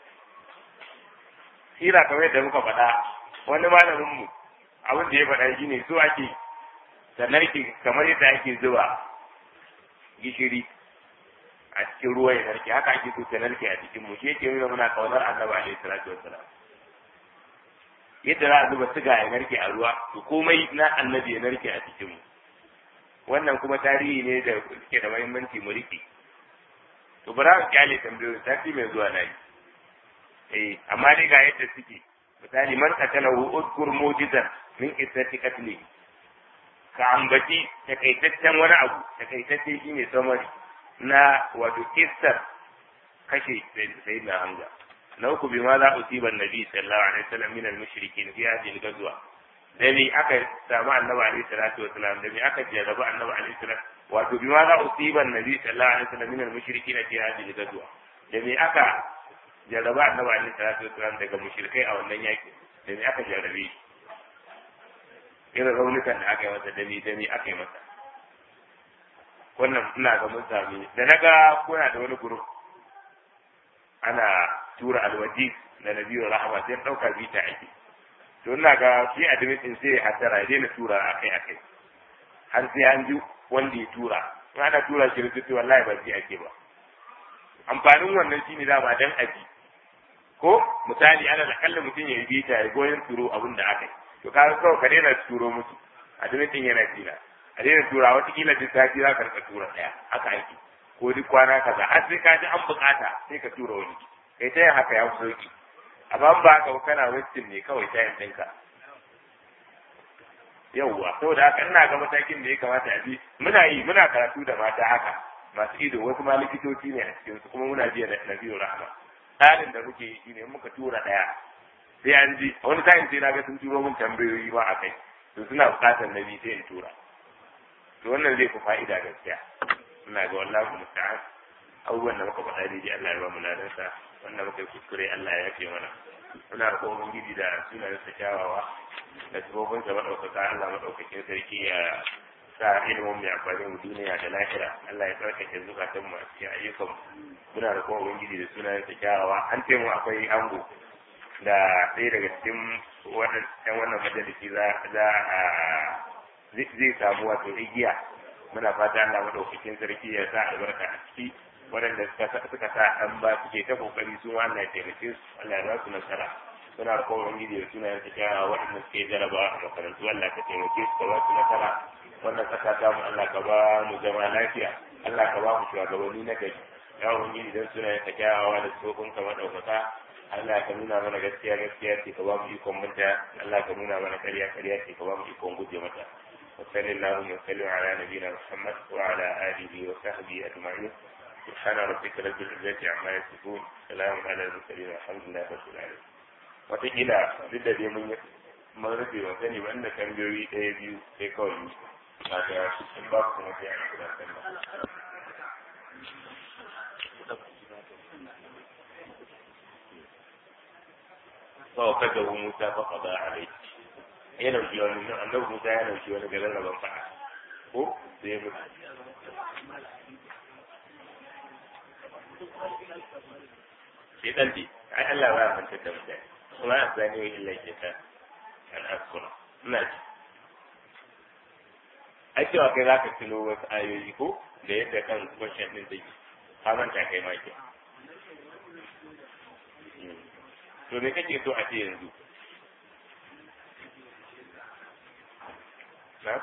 sira kamar yadda muka faɗa wani malamin mu abin da ya faɗa shi ne so ake ta narke kamar yadda ake zuba gishiri a cikin ruwa ya narke haka ake so ta narke a cikin mu shi yake nuna muna kaunar annabi alaihi salatu wassalam yadda za a zuba siga ya narke a ruwa to komai na annabi ya narke a cikin mu wannan kuma tarihi ne da suke da muhimmanci mu rike to bara mu kyale tambayoyi sati mai zuwa na yi eh amma dai ga yadda suke misali man qatalahu udkur mujizan min qissati qatli ka ambaci takaitaccen wani abu takaitacce shine samari na wato kissar kashe sayyidina hamza na uku bi ma za usiba annabi sallallahu alaihi wasallam min al-mushrikin fi hadhihi al-ghazwa da me aka samu annabi alaihi salatu wasallam da me aka jarraba annabi alaihi salatu wato bi ma za usiba annabi sallallahu alaihi wasallam min al-mushrikin fi hadhihi al-ghazwa da me aka jarraba annabi alaihi salatu wasallam daga mushrikai a wannan yaki da me aka jarrabe shi irin raunukan da aka yi masa dami dami aka yi masa wannan ina ga mun sami da naga kuna da wani group ana tura alwaji da nabiyu rahama sai dauka bita ake to ina ga shi admin din sai hatara ya daina tura akai akai har sai an ji wanda ya tura in ana tura shi rubutu wallahi ba shi ake ba amfanin wannan shine dama dan aji ko misali ana da kallon mutum ya bita ya goyon turo abin da aka yi to ka kawai ka daina turo musu admin din yana jina a daina tura watakila duk sati za ka rika tura ɗaya haka ake ko duk kwana kaza har sai ka ji an bukata sai ka tura wani kai ta yin haka ya fi sauki amma ba haka kana wasting ne kawai ta yin ɗinka yauwa saboda haka ina ga matakin da ya kamata a bi muna yi muna karatu da mata haka masu ido wasu ma likitoci ne a cikin su kuma muna biya da nabiyu rahma tsarin da muke yi shine muka tura daya sai an ji wani sa'in sai na ga sun turo min tambayoyi ma a kai to suna bukatar nabi sai in tura to wannan zai fi fa'ida gaskiya ina ga wallahi musta'an abubuwan da muka faɗa daidai Allah ya ba mu ladansa wannan muka yi kuskure Allah ya yafe mana muna da kowa gidi da sunayensa kyawawa da sabobin sa maɗaukaka Allah maɗaukakin sarki ya sa ilimin mai amfani mu duniya da lahira Allah ya tsarkake zukatan mu a cikin ayyukan muna da kowa ubangiji da sunayensa kyawawa an ce mu akwai ango da ɗaya daga cikin ɗan wannan majalisi za a zai samu wato igiya muna fata Allah maɗaukakin sarki ya sa albarka a ciki waɗanda suka sa ɗan ba suke ta kokari su Allah ya taimake su Allah ya ba su nasara suna da kowa gidi da suna yanka kyawa waɗanda suke jaraba a makarantu Allah ka taimake su ka ba su nasara wannan ƙasa ta mu Allah ka ba mu zama lafiya Allah ka ba mu shugabanni na gari ya ubangiji don suna yanka kyawawa da tsofin ka maɗaukaka Allah ka nuna mana gaskiya gaskiya ce ka ba mu ikon manta Allah ka nuna mana ƙarya ƙarya ce ka ba mu ikon guje mata وصلى اللهم وسلم على نبينا محمد وعلى اله وصحبه اجمعين سبحان ربك رب العزة عما يصفون سلام على المرسلين والحمد لله رب العالمين wataƙila duk da dai mun mun rufe wa sani ba inda tambayoyi ɗaya biyu sai kawai yi ba ta in ba ku kuma sai a kira sallah sau kada hu musa fa qada alai ya dauki wani annabi musa ya dauki wani garin rabon faɗa ko sai mu shi dan di ai Allah ba ya manta da mutane kuma ya zani wa illa ke ta an askura ina ji ai cewa kai za ka tuno wasu ayoyi ko da yadda kan question din take ka manta kai ma ke to me kake so a ce yanzu na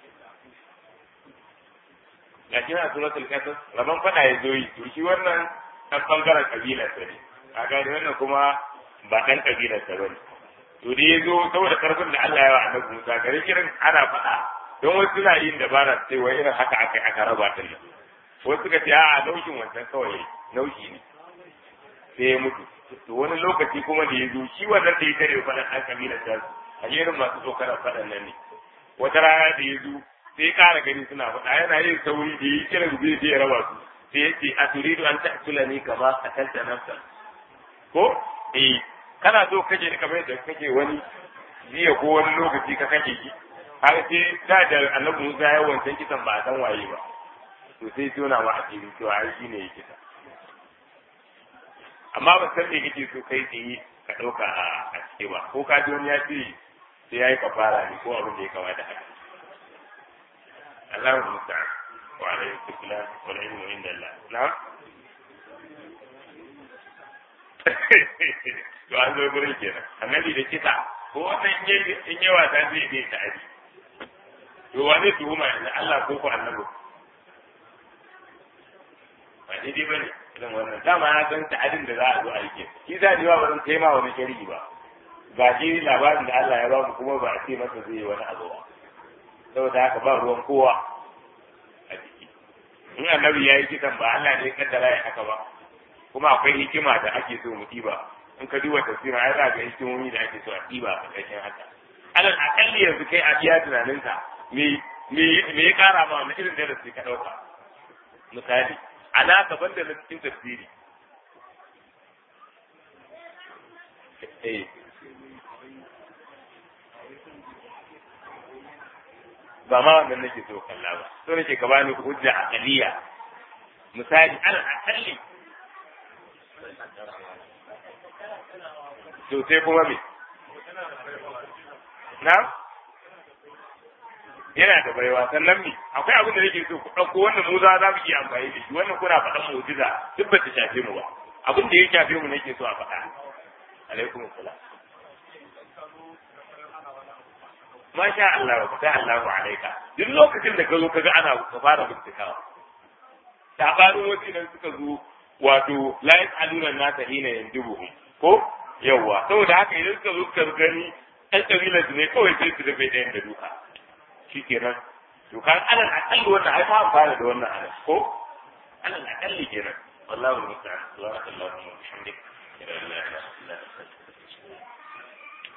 ga shi na suratul kasas rabon fada ya zo yi to shi wannan ɗan ɓangaren ƙabilarsa ne a gani wannan kuma ba ɗan ƙabilarsa ba ne to da ya zo saboda ƙarfin da Allah ya wa annabi Musa gare irin ana faɗa don wasu suna yin dabara sai wai irin haka aka aka raba ta ne wasu suka ce a naushin wancan kawai naushi ne sai ya mutu to wani lokaci kuma da ya zo shi wannan da ya tare faɗan ɗan ƙabilarsa a irin masu tsokanar faɗan nan ne wata rana da ya zo sai ƙara gani suna faɗa yana yin sauri da yi kiran zai sai ya raba su sai ya ce a turidu an ta'tula ni kama a kanta nafsa ko eh kana so kake ni kamar yadda kake wani jiya ko wani lokaci ka kake ki har sai da da annabi Musa ya wancan kisan ba a san waye ba to sai tona ma a cikin cewa ai shine yake kisa amma ba san me kake so kai tsaye ka ɗauka a cike ba ko ka ji wani ya ce sai ya yi kafara ne ko abin da ya kamata haka الله المستعان وعليه السلام والعلم عند الله نعم to an zo gurin kenan annabi da kisa ko wannan in yi wasa zai je ta aji to wa zai tuhuma yanzu Allah ko ko annabi ba daidai ba ne irin wannan dama na san ta'adin da za a zo a yi ke shi sa ne ba zan kai ma wani shari'i ba ga shi labarin da Allah ya ba mu kuma ba a ce masa zai yi wani abu ba saboda haka ba ruwan kowa a ciki in annabi ya yi kisan ba Allah ne kaddara ya haka ba kuma akwai hikima da ake so mu ɗiba in ka duba tafsirin ai za ga hikimomi da ake so a ɗiba a ƙarƙashin haka alal akalli yanzu kai a iya tunaninka me me me ya ƙara ma wani irin darasi ka ɗauka misali a naka banda na cikin tafsiri eh ba ma wannan nake so kalla ba so nake ka bani hujja aqliya misali al aqalli to sai kuma me na yana da baiwa sannan me akwai abin da nake so ku ɗauko wannan mu za za mu iya amfani da shi wannan kuna faɗan mu'jiza duk ba ta shafe mu ba abin da ya shafe mu nake so a faɗa alaikum assalam masha Allah ta Allahu alaika duk lokacin da ka zo ka ga ana ka fara bincikawa sabanin wasu idan suka zo wato la yas'aluna nasa hina yandubuhum ko yawwa saboda haka idan suka zo suka gani ɗan ƙabilar su ne kawai sai su rufe ɗayan da duka shi kenan to kan alal aƙalli wannan ai ma amfana da wannan alal ko alal aƙalli kenan wallahu musta'an subhanakallahumma wa bihamdika la ilaha illa anta